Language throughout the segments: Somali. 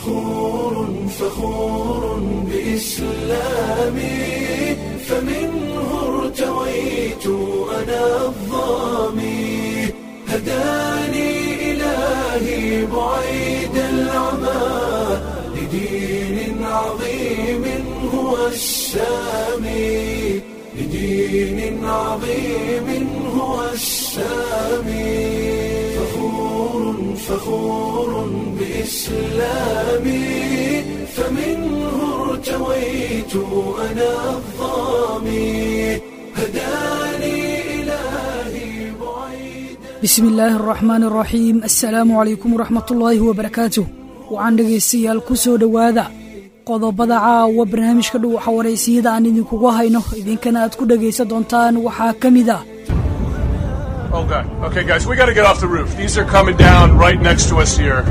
فخور فخور بإسلامي فمنه ارتويت أنا الظامي هداني إلهي بعيد العمى لدين عظيم هو السامي لدين عظيم هو السامي فخور فخور بإسلامي فمنه ارتويت أنا الظامي هداني إلهي بعيد bismi illaahi araxmaan araxiim assalaamu calaykum waraxmatullaahi wabarakaatuh waxaan dhegaystayaal ku soo dhowaada qodobada caawa barnaamijka dhuwaxa waraysiyada aan idinkugu hayno idinkana aad ku dhegaysan doontaan waxaa ka mid ah Oh god. Okay, guys, we gotta get off the roof. These are coming down right next to us here.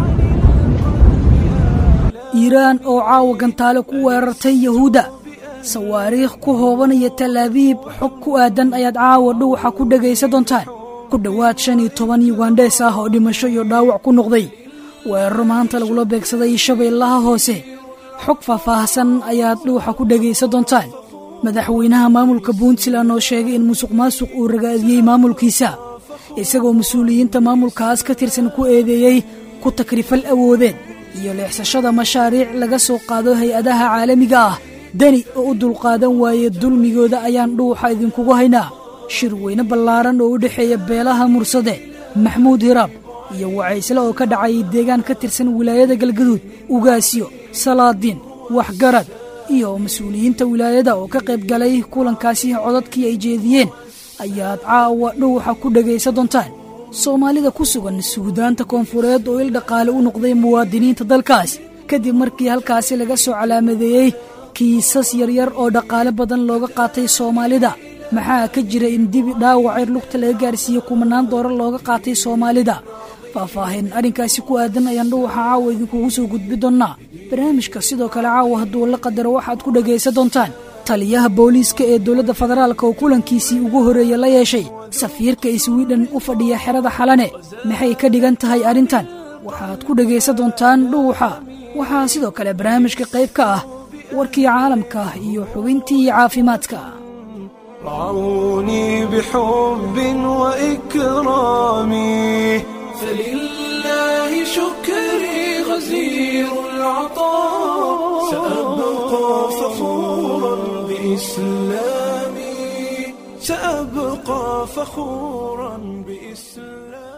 iiraan oo caawa gantaale ku weerartay yahuudda sawaariikh ku hoobanaya talaabiib xog ku aadan ayaad caawa dhuwaxa ku dhegaysan doontaan ku dhowaad shan iyo toban yugandhees ah oo dhimasho iyo dhaawac ku noqday weeraro maanta lagula beegsaday shabeellaha hoose xog faahfaahsan ayaad dhuuxa ku dhegaysan doontaan madaxweynaha maamulka puntland oo sheegay in musuq maasuq uu ragaadiyey maamulkiisa isagoo mas-uuliyiinta maamulkaas ka tirsan ku eedeeyey ku takrifal awoodeed iyo leexsashada mashaariic laga soo qaado hay-adaha caalamiga ah deni oo u dulqaadan waaye dulmigooda ayaan dhuuxa idinkugu haynaa shir weyne ballaaran oo u dhexeeya beelaha mursade maxmuud hiraab iyo wacaysle oo ka dhacay deegaan ka tirsan wilaayada galgaduud ugaasyo salaadiin waxgarad iyo mas-uuliyiinta wilaayada oo ka qayb galay kulankaasi codadkii ay jeediyeen ayaad caawa dhuuxa ku dhegaysan doontaan soomaalida ku sugan suudaanta koonfureed oo il dhaqaale u noqday muwaadiniinta dalkaas kadib markii halkaasi laga soo calaamadeeyey kiisas yaryar oo dhaqaale badan looga qaatay soomaalida maxaa ka jira in dibi dhaawacir lugta laga gaarsiiyey kumanaan doorar looga qaatay soomaalida faahfaahin arrinkaasi ku aadan ayaan dhuwaxa caawa idinkugu soo gudbi doonnaa barnaamijka sidoo kale caawa hadduu la qadaro waxaad ku dhegaysan doontaan taliyaha booliiska ee dowladda federaalka oo kulankiisii ugu horreeya la yeeshay safiirka iswiidhan u fadhiya xerada xalane maxay ka dhigan tahay arrintan waxaad ku dhegaysan doontaan dhuuxa waxaa sidoo kale barnaamijka qayb ka ah warkii caalamka iyo xubintii caafimaadka رعوني بحب وإكرامي فلله شكري غزير العطاء سأبقى فخورا بإسلامي سأبقى فخورا بإسلامي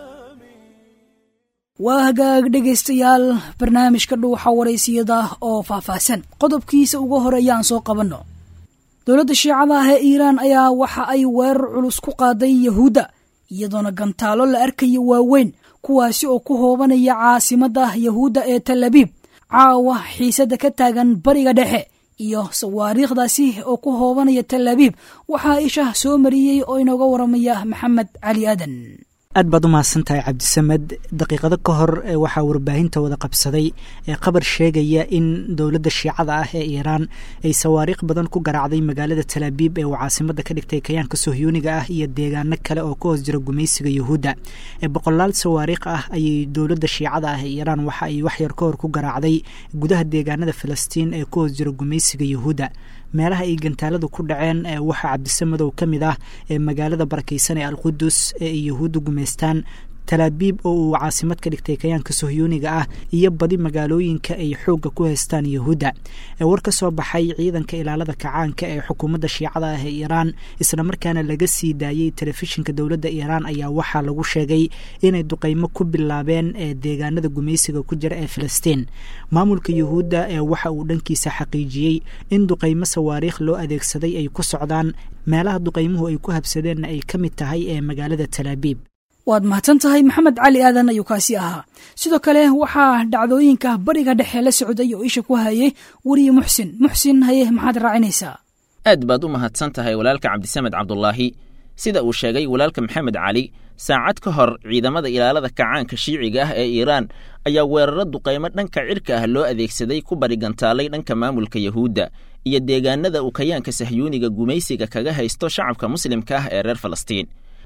waa hagaag dhegaystayaal barnaamijka dhuuxa waraysiyada oo faahfaahsan qodobkiisa ugu horeeya aan soo qabanno dowladda shiicada ah ee iiraan ayaa waxa ay weerar culus ku qaaday yahuudda iyadoona gantaalo la arkayo waaweyn kuwaasi oo ku hoobanaya caasimadda yahuudda ee tal abiib caawa xiisadda ka taagan bariga dhexe iyo sawaariikhdaasi oo ku hoobanaya tal abiib waxaa isha soo mariyey oo inooga waramaya maxamed cali aadan aad baad u mahadsan tahay cabdisamed daqiiqado ka hor waxaa warbaahinta wada qabsaday ee qabar sheegaya in dowladda shiicada ah ee iiraan ay sawaariikh badan ku garaacday magaalada talaabiib ee uu caasimada ka dhigtay kayaanka sohyuuniga ah iyo deegaano kale oo ka hoos jira gumaysiga yuhuudda boqolaal sawaariikh ah ayay dowladda shiicada ah ee iiraan waxa ay waxyar ka hor ku garaacday gudaha deegaanada filistiin ee ka hoos jira gumaysiga yuhuudda meelaha ay gantaaladu ku dhaceen waxaa cabdisamadow ka mid ah ee magaalada barakaysan ee alqudus ee ay yahuudda gumaystaan talaabiib oo uu caasimad ka dhigtay kayaanka sohyuuniga ah iyo badi magaalooyinka ay xoogga ku haystaan yahuudda war ka soo baxay ciidanka ilaalada kacaanka ee xukuumadda shiicada ah ee iiraan islamarkaana laga sii daayey telefishinka dowladda iiraan ayaa waxaa lagu sheegay inay duqaymo ku bilaabeen ee deegaanada gumaysiga ku jira ee filistiin maamulka yuhuudda ee waxa uu dhankiisa xaqiijiyey in duqaymo sawaariikh loo adeegsaday ay ku socdaan meelaha duqaymuhu ay ku habsadeenna ay ka mid tahay ee magaalada talaabiib waad mahadsan tahay maxamed cali aadan ayuu kaasi ahaa sidoo kale waxaa dhacdooyinka bariga dhexe la socday oo isha ku hayay weriye muxsin muxsin haye maxaad raacinaysaa aad baad u mahadsan tahay walaalka cabdisamed cabdulaahi sida uu sheegay walaalka maxamed cali saacad ka hor ciidamada ilaalada kacaanka shiiciga ah ee iiraan ayaa weeraro duqaymo dhanka cirka ah loo adeegsaday ku barigantaalay dhanka maamulka yahuudda iyo deegaanada uu kayaanka sahyuuniga gumaysiga kaga haysto shacabka muslimka ah ee reer falastiin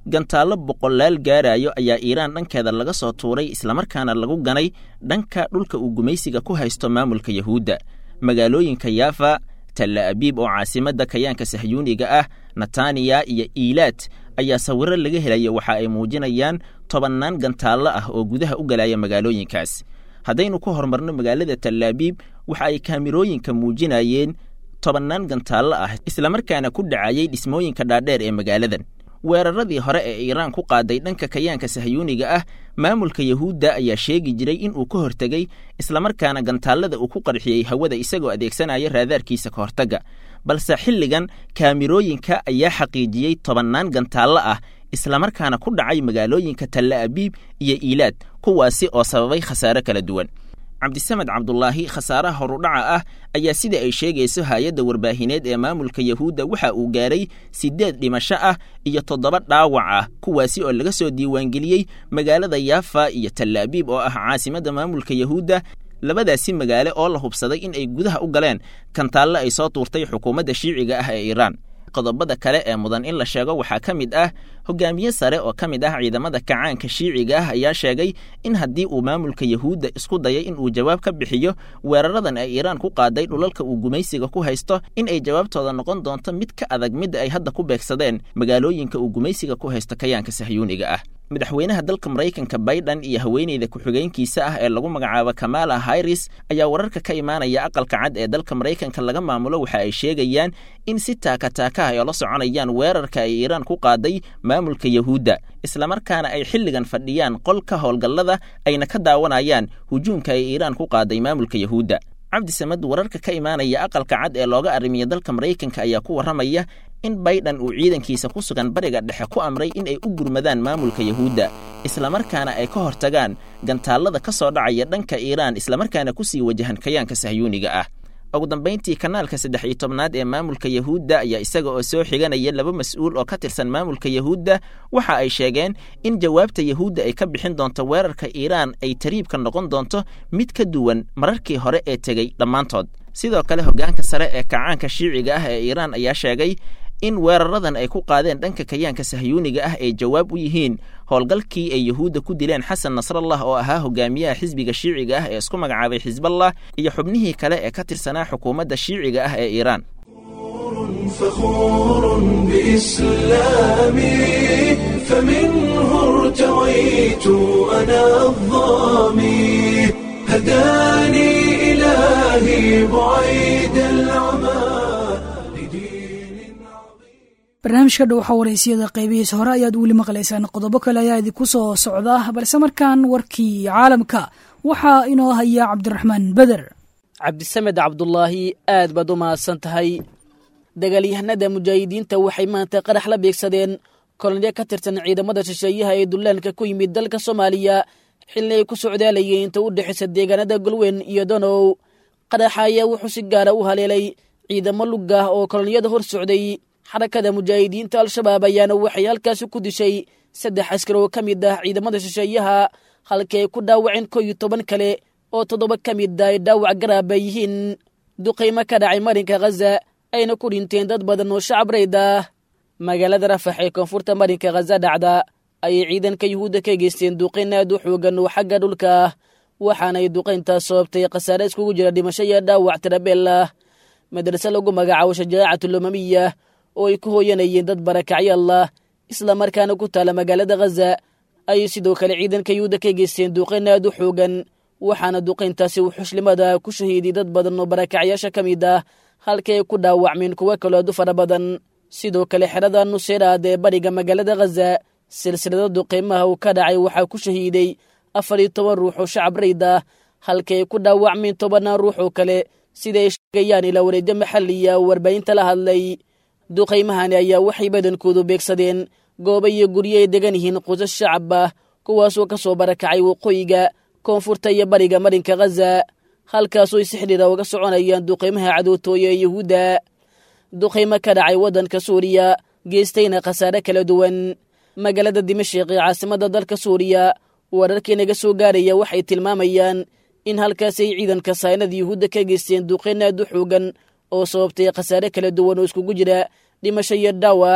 gantaallo boqolaal gaarayo ayaa iiraan dhankeeda laga soo tuuray islamarkaana lagu ganay dhanka dhulka uu gumaysiga ku haysto maamulka yahuudda magaalooyinka yaafa talla abiib oo caasimadda kayaanka sahyuuniga ah nataniya iyo iilaad ayaa sawirro laga helaya waxa ay muujinayaan tobannaan gantaallo ah oo gudaha u galaya magaalooyinkaas haddaynu ku horumarno magaalada tallaabiib waxa ay kaamirooyinka muujinayeen tobannaan gantaallo ah islamarkaana ku dhacayay dhismooyinka dhaadheer ee magaaladan weeraradii hore ee iiraan ku qaaday dhanka kayaanka sahyuuniga ah maamulka yahuudda ayaa sheegi jiray in uu ka hortegey islamarkaana gantaallada uu ku qarxiyey hawada isagoo adeegsanaya raadaarkiisa ka hortagga balse xilligan kaamirooyinka ayaa xaqiijiyey tobannaan gantaallo ah islamarkaana ku dhacay magaalooyinka talla abiib iyo iilaad kuwaasi oo sababay khasaare kala duwan cabdisamed cabdulaahi khasaaraha horudhaca ah ayaa sida ay sheegayso hay-adda warbaahineed ee maamulka yahuudda waxa uu gaaray siddeed dhimasho ah iyo toddoba dhaawac ah kuwaasi oo laga soo diiwaangeliyey magaalada yaafa iyo tallaabiib oo ah caasimadda maamulka yahuudda labadaasi magaalo oo la hubsaday in ay gudaha u galeen kantaalle ay soo tuurtay xukuumadda shiiciga ah ee iiraan qodobada kale ee mudan in la sheego waxaa ka mid ah hogaamiye sare oo ka mid ah ciidamada kacaanka shiiciga ah ayaa sheegay in haddii uu maamulka yahuudda isku dayay in uu jawaab ka bixiyo weeraradan ay iiraan ku qaaday dhulalka uu gumaysiga ku haysto in ay jawaabtooda noqon doonto mid ka adag midda ay hadda ku beegsadeen magaalooyinka uu gumaysiga ku haysto kayaanka sahyuuniga ah madaxweynaha dalka maraykanka baydhan iyo haweeneyda ku-xigeenkiisa ah ee lagu magacaabo kamala hairis ayaa wararka ka imaanaya aqalka cad ee dalka maraykanka laga maamulo waxa ay sheegayaan in si taakataaka ah ay la soconayaan weerarka ay iiraan ku qaaday maamulka yahuudda islamarkaana ay xilligan fadhiyaan qolka howlgallada ayna ka daawanayaan hujuumka ay iiraan ku qaaday maamulka yahuudda cabdi samed wararka ka imaanaya aqalka cad ee looga arrimiya dalka maraykanka ayaa ku warramaya in baydhan uu ciidankiisa ku sugan bariga dhexe ku amray in ay u gurmadaan maamulka yahuudda islamarkaana ay ka hortagaan gantaallada ka soo dhacaya dhanka iiraan islamarkaana ku sii wajahan kayaanka sahyuuniga ah ugu dambayntii kanaalka saddex iyo tobnaad ee maamulka yahuudda ayaa isaga oo soo xiganaya laba mas-uul oo ka tirsan maamulka yahuudda waxa ay sheegeen in jawaabta yahuudda ay ka bixin doonto weerarka iiraan ay tariibka noqon doonto mid ka duwan mararkii hore ee tegey dhammaantood sidoo kale hoggaanka sare ee kacaanka shiiciga ah ee iiraan ayaa sheegay in weeraradan ay ku qaadeen dhanka kayaanka sahyuuniga ah ay jawaab u yihiin howlgalkii ay yahuudda ku dileen xasan nasrallah oo ahaa hogaamiyaha xisbiga shiiciga ah ee isku magacaabay xisballah iyo xubnihii kale ee ka tirsanaa xukuumadda shiiciga ah ee iiraan فخور بإسلامي فمنه ارتويت أنا الظامي هداني إلهي بعيد العمى لدين عظيم barnaamijka dhow waxaa waraysiyada qaybihiisa hore ayaad weli maqlaysaan qodobo kale ayaa idinku soo socda balse markaan warkii caalamka waxaa inoo haya cabdiraxmaan beder cabdisamed cabdulaahi aad baad u mahadsan tahay dagaalyahanada mujaahidiinta waxay maanta qarax la beegsadeen kolonyo ka tirsan ciidamada shisheeyaha ee dullaanka ku yimid dalka soomaaliya xilli ay ku socdaalayeen inta u dhexaysa deegaanada golweyn iyo donow qaraxa ayaa wuxuu si gaara u haleelay ciidamo lugah oo kolonyada hor socday xarakada mujaahidiinta al-shabaab ayaana waxay halkaasi ku dishay saddex askar oo ka mid ah ciidamada shisheeyaha halkii ay ku dhaawaceen koo iyo toban kale oo toddoba ka mid ah ay dhaawac garaaba yihiin duqaymo ka dhacay marinka khaza ayna ku dhinteen dad badan oo shacab rayd ah magaalada rafax ee koonfurta marinka khaza dhacda ayay ciidanka yuhuudda ka geysteen duqayn aad u xoogan oo xagga dhulka ah waxaanay duqayntaas sababtay khasaare iskugu jira dhimasho iyo dhaawac tirabeel ah madrase lagu magacaabo shajaacatulumamiya oo ay ku hooyanayeen dad barakacyaal ah islamarkaana ku taala magaalada khaza ayay sidoo kale ciidanka yuhuudda ka geysteen duqayn aad u xoogan waxaana duqayntaasi wuxushlimada ku shahiiday dad badan oo barakacyaasha ka mid ah halkii ay ku dhaawacmeen kuwo kaloo aad u fara badan sidoo kale xerada nuseyraad ee bariga magaalada khaza silsilada duqaymaha uu ka dhacay waxaa ku shahiiday afar iyo toban ruux oo shacab rayd ah halkii ay ku dhaawacmeen tobannaan ruux oo kale sida ay sheegayaan ilaa wareedyo maxaliya oo warbaahinta la hadlay duqaymahani ayaa waxay badankoodu beegsadeen goobo iyo guryo ay degan yihiin qusas shacab ah kuwaasoo ka soo barakacay waqooyiga koonfurta iyo bariga marinka khaza halkaasoo ay si xidhiira uga soconayaan duqaymaha cadowtooya ee yuhuudda duqaymo ka dhacay waddanka suuriya geestayna khasaare kala duwan magaalada dimashik ee caasimadda dalka suuriya wararkii naga soo gaaraya waxay tilmaamayaan in halkaas ay ciidanka saynada yuhuudda ka geysteen duqayn aad u xoogan oo sababtay khasaare kala duwan oo iskugu jira dhimasho iyo dhaawac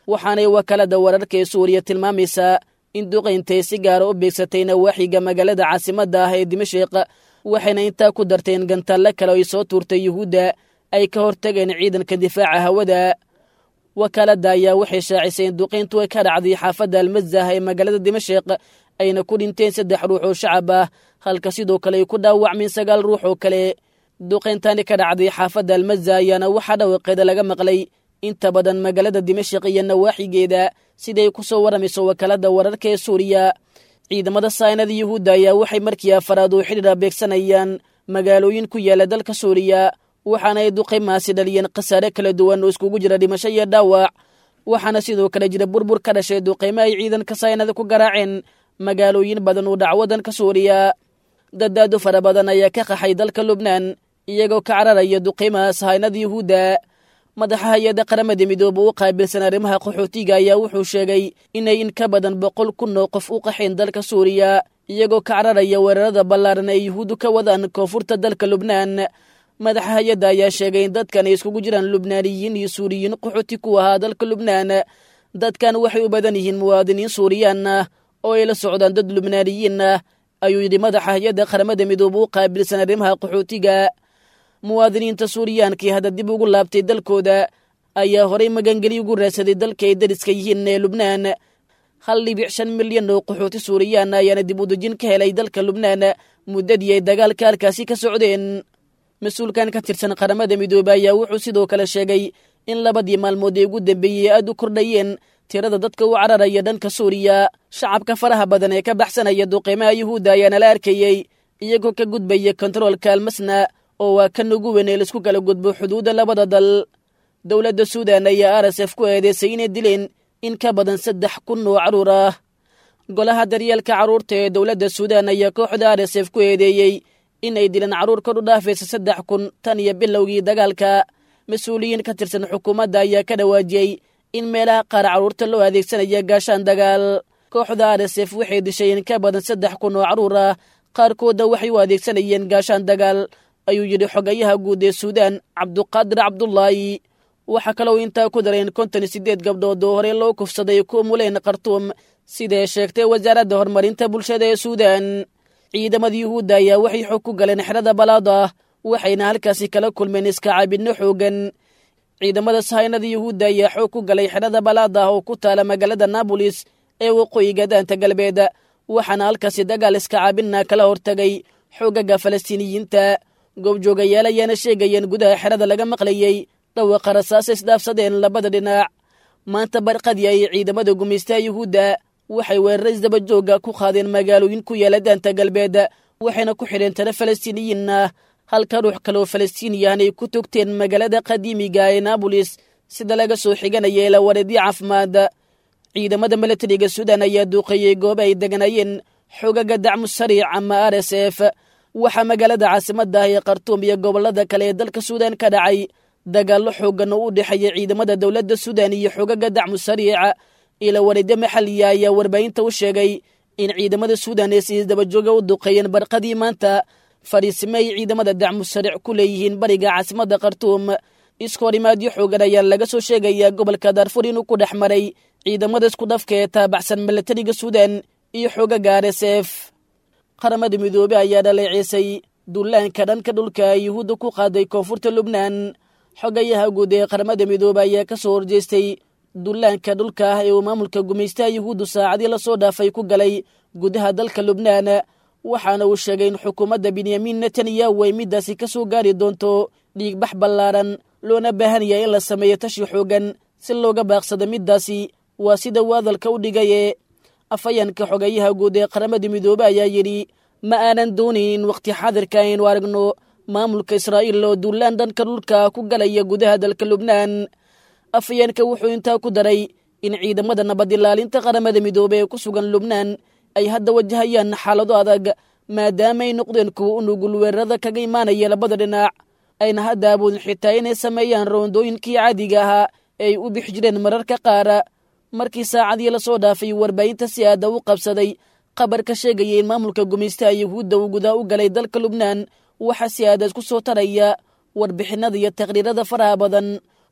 waxaanay wakaalada wararka ee suuriya tilmaamaysaa in duqayntay si gaara u beegsatay nawaaxiga magaalada caasimadda ah ee dimashik waxayna intaa ku darteen gantaalle kale oo ay soo tuurtay yuhuudda ay ka hortageen ciidanka difaaca hawada wakaaladda ayaa waxay shaacisay in duqayntu ay ka dhacday xaafadda almazah ee magaalada dimashik ayna ku dhinteen saddex ruux oo shacab ah halka sidoo kale ay ku dhaawacmeen sagaal ruux oo kale duqayntani ka dhacday xaafadda almaza ayaana waxaa dhawaqeeda laga maqlay inta badan magaalada dimashik iyo nawaaxigeeda siday ku soo warramayso wakaaladda wararka ee suuriya ciidamada saynada yuhuudda ayaa waxay markii afaraad oo xidhiira beegsanayaan magaalooyin ku yaala dalka suuriya waxaana ay duqaymaasi dhaliyeen khasaare kala duwan oo iskugu jira dhimasho iyo dhaawac waxaana sidoo kale jira burbur ka dhashay duqaymo ay ciidanka saynada ku garaaceen magaalooyin badan oo dhac waddanka suuriya dadaado fara badan ayaa ka qaxay dalka lubnaan iyagoo ka cararaya duqaymaha sahaynada yuhuudda madaxa hay-adda qaramada midoobe u qaabilsan arrimaha qaxootiga ayaa wuxuu sheegay inay in ka badan boqol kun oo qof u qaxeen dalka suuriya iyagoo ka cararaya weerarada ballaaran ay yuhuuddu ka wadaan koonfurta dalka lubnaan madaxa hay-adda ayaa sheegay in dadkan ay iskugu jiraan lubnaaniyiin iyo suuriyiin qaxooti ku ahaa dalka lubnaan dadkan waxay u badan yihiin muwaadiniin suuriyaan ah oo ay la socdaan dad lubnaaniyiin ah ayuu yidhi madaxa hay-adda qaramada midoobe u qaabilsan arrimaha qaxootiga muwaadiniinta suuriyaankai hadda dib ugu laabtay dalkooda ayaa horay magangeli ugu raadsaday dalka ay dariska yihiin ee lubnaan hal dhibic shan milyan oo qaxooti suuriyaan ayaana dib u dejin ka helay dalka lubnaan muddadii ay dagaalka halkaasi ka socdeen mas-uulkan ka tirsan qaramada midoobe ayaa wuxuu sidoo kale sheegay in labadii maalmood ee ugu dambeeyey aad u kordhayeen tirada dadka u cararaya dhanka suuriya shacabka faraha badan ee ka baxsanaya duqeymaha yuhuudda ayaana la arkayey iyagoo ka gudbaya kontaroolka almasna oo waa kan ugu weyn ee laisku kala gudbo xuduudda labada dal dowladda suudan ayaa r s f ku eedeysay inay dileen in ka badan saddex kun oo carruur ah golaha daryeelka carruurta ee dowladda suudan ayaa kooxda r s f ku eedeeyey inay dileen carruur kor u dhaafaysa saddex kun tan iyo bilowgii dagaalka mas-uuliyiin ka tirsan xukuumadda ayaa ka dhawaajiyey in meelaha qaar carruurta loo adeegsanaya gaashaan dagaal kooxda r s f waxay dishay in ka badan saddex kun oo carruur ah qaarkoodna waxay u adeegsanayeen gaashaan dagaal ayuu yidhi xogayaha guud ee suudaan cabduqaadir cabdulaahi waxaa kaloo intaa ku dareen konton iyo siddeed gabdhood oo horey loo kufsaday ku umuleen khartuum sidae sheegtay wasaaradda horumarinta bulshada ee suudaan ciidamada yuhuudda ayaa waxay xog ku galeen xerada balaada waxayna halkaasi kala kulmeen iskacaabidno xoogan ciidamada sahaynada yuhuudda ayaa xoog ku galay xerada balaada oo ku taala magaalada naabolis ee waqooyiga daanta galbeed waxaana halkaasi dagaal iskacaabinna kala hortagay xoogaga falastiiniyiinta goobjoogayaal ayaana sheegayeen gudaha xerada laga maqlayey dhawaqa rasaasa isdhaafsadeen labada dhinac maanta barqadii ay ciidamada gumaystaha yuhuudda waxay weerara isdabajooga ku qaadeen magaalooyin ku yaala daanta galbeed waxayna ku xidheen tala falastiiniyiin ah halka ruux kaleoo falastiiniyahan ay ku togteen magaalada qadiimiga ee naabolis sida laga soo xiganaya ila wareedyo caafimaad ciidamada milatariga suudan ayaa duuqeeyey gooba ay deganayeen xogaga dacmu sariic ama r s f waxaa magaalada caasimadda ah ee khartuum iyo gobollada kale ee dalka suudan ka dhacay dagaallo xoogan oo u dhexeeya ciidamada dowladda suudan iyo xogaga dacmu sariica ila wareedyo maxaliya ayaa warbaahinta u sheegay in ciidamada suudan ay si dabajooga u duqeeyeen barqadii maanta fadhiisime ay ciidamada dacmu sariic ku leeyihiin bariga caasimadda khartuum iskoorimaadyo xoogan ayaa laga soo sheegayaa gobolka daarfur inuu ku dhex maray ciidamada isku dhafka ee taabacsan milatariga suudan iyo xoogaga r s f qaramada midoobe ayaa dhaleeceysay dullaanka dhanka dhulka ay yuhuudda ku qaaday koonfurta lubnaan xogayaha guud ee qaramada midoobe ayaa ka soo horjeestay dullaanka dhulka ah ee uu maamulka gumaystaha yuhuuddu saacadii lasoo dhaafay ku galay gudaha dalka lubnaan waxaana uu sheegay in xukuumadda benyamin netanyahu ay middaasi ka soo gaari doonto dhiigbax ballaaran loona baahan yahay in la sameeyo tashi xoogan si looga baaqsado middaasi waa sida uu hadalka u dhigaye afhayanka xogayaha guud ee qaramada midoobe ayaa yidhi ma aanan doonayn in wakhti xaadirka aynu aragno maamulka israa'iil oo duulaan dhanka dhulka ku galaya gudaha dalka lubnaan afhayeenka wuxuu intaa ku daray in ciidamada nabad ilaalinta qaramada midoobe ee ku sugan lubnaan ay hadda wajahayaan xaalado adag maadaama ay noqdeen kuwa u nugul weerarada kaga imaanaya labada dhinac ayna hadda awoodin xitaa inay sameeyaan roondooyinkii caadiga ahaa ee ay u bixi jireen mararka qaara markii saacadii lasoo dhaafay warbaahinta si aada u qabsaday qabar ka sheegaya in maamulka gumaystaha yuhuudda uu gudaa u galay dalka lubnaan waxaa si aadaas ku soo taraya warbixinada iyo taqhriirada faraha badan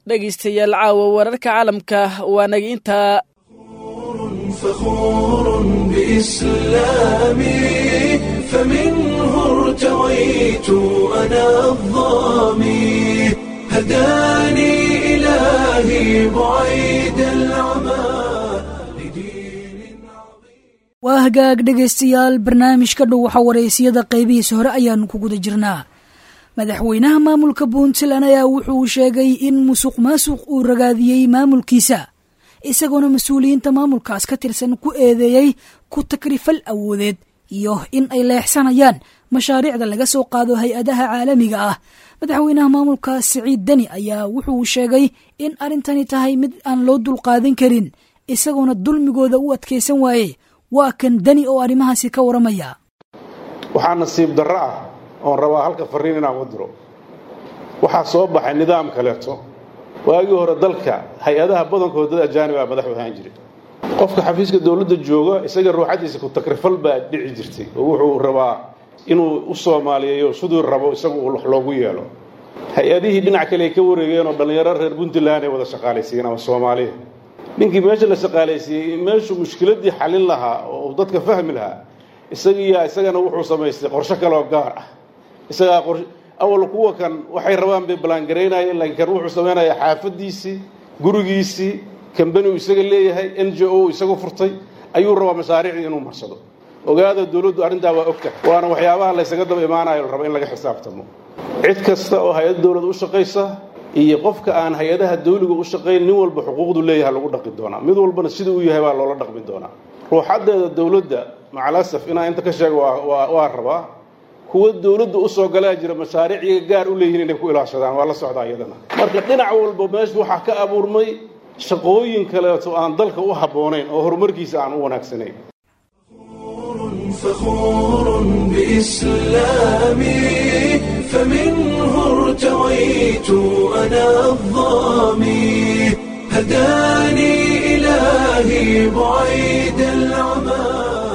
dhegaystayaal caawa wararka caalamka waa naga intaa فخور بإسلامي فمنه ارتويت أنا الظامي هداني إلهي بعيد العمى لدين waa hagaag dhegaystayaal barnaamijka dhow waxa wareysiyada qaybihiisa hore ayaanu ku guda jirnaa madaxweynaha maamulka puntland ayaa wuxuu sheegay in musuq maasuq uu ragaadiyey maamulkiisa isagoona mas-uuliyiinta maamulkaas ka tirsan ku eedeeyey ku takrifal awoodeed iyo in ay leexsanayaan mashaariicda laga soo qaado hay-adaha caalamiga ah madaxweynaha maamulka siciid deni ayaa wuxuu sheegay in arrintani tahay mid aan loo dulqaadan karin isagoona dulmigooda u adkaysan waaye waa kan deni oo arrimahaasi ka waramaya waxaa nasiib darro ah oon rabaa halka farriin inaan u diro waxaa soo baxay nidaam kaleeto waagii hore dalka hay-adaha badankooda dad ajaanib ah madaxu ahaan jiray qofka xafiiska dowladda jooga isaga ruuxaddiisa ku takrifal baa dhici jirtay oo wuxuu rabaa inuu u soomaaliyeeyo siduu rabo isagu wax loogu yeelo hay-adihii dhinac kale ay ka wareegeen oo dhallinyaro reer puntland ay wada shaqaalaysiiyeen ama soomaaliya ninkii meesha la shaqaalaysiiyey meeshuu mushkiladdii xallin lahaa oo uu dadka fahmi lahaa isagiiyaa isagana wuxuu samaystay qorsho kaleoo gaar ah isagaa qor awal kuwa kan waxay rabaan bay ballaangaraynayeen laakiin kan wuxuu samaynayaa xaafaddiisii gurigiisii kambani uu isaga leeyahay n j o isagu furtay ayuu rabaa mashaariicdii inuu marsado ogaada dowladdu arrintaa waa ogta waana waxyaabaha laysaga daba imaanayo la raba in laga xisaabtamo cid kasta oo hay-ad dowlad u shaqaysa iyo qofka aan hay-adaha dawliga u shaqayn nin walba xuquuqdu leeyaha lagu dhaqi doonaa mid walbana sida uu yahay baa loola dhaqmi doonaa ruuxaddeeda dowladda macalasaf inaan inta ka sheego waa rabaa kuwa dowladda u soo galaa jira mashaariiciga gaar u leeyihiin inay ku ilaashadaan waa la socdaa iyadana marka dhinac walba meesha waxaa ka abuurmay shaqooyin kaleeto aan dalka u habboonayn oo horumarkiisa aan u wanaagsanayn فخور بإسلامي فمنه ارتويت أنا الظامي هداني إلهي بعيد العمى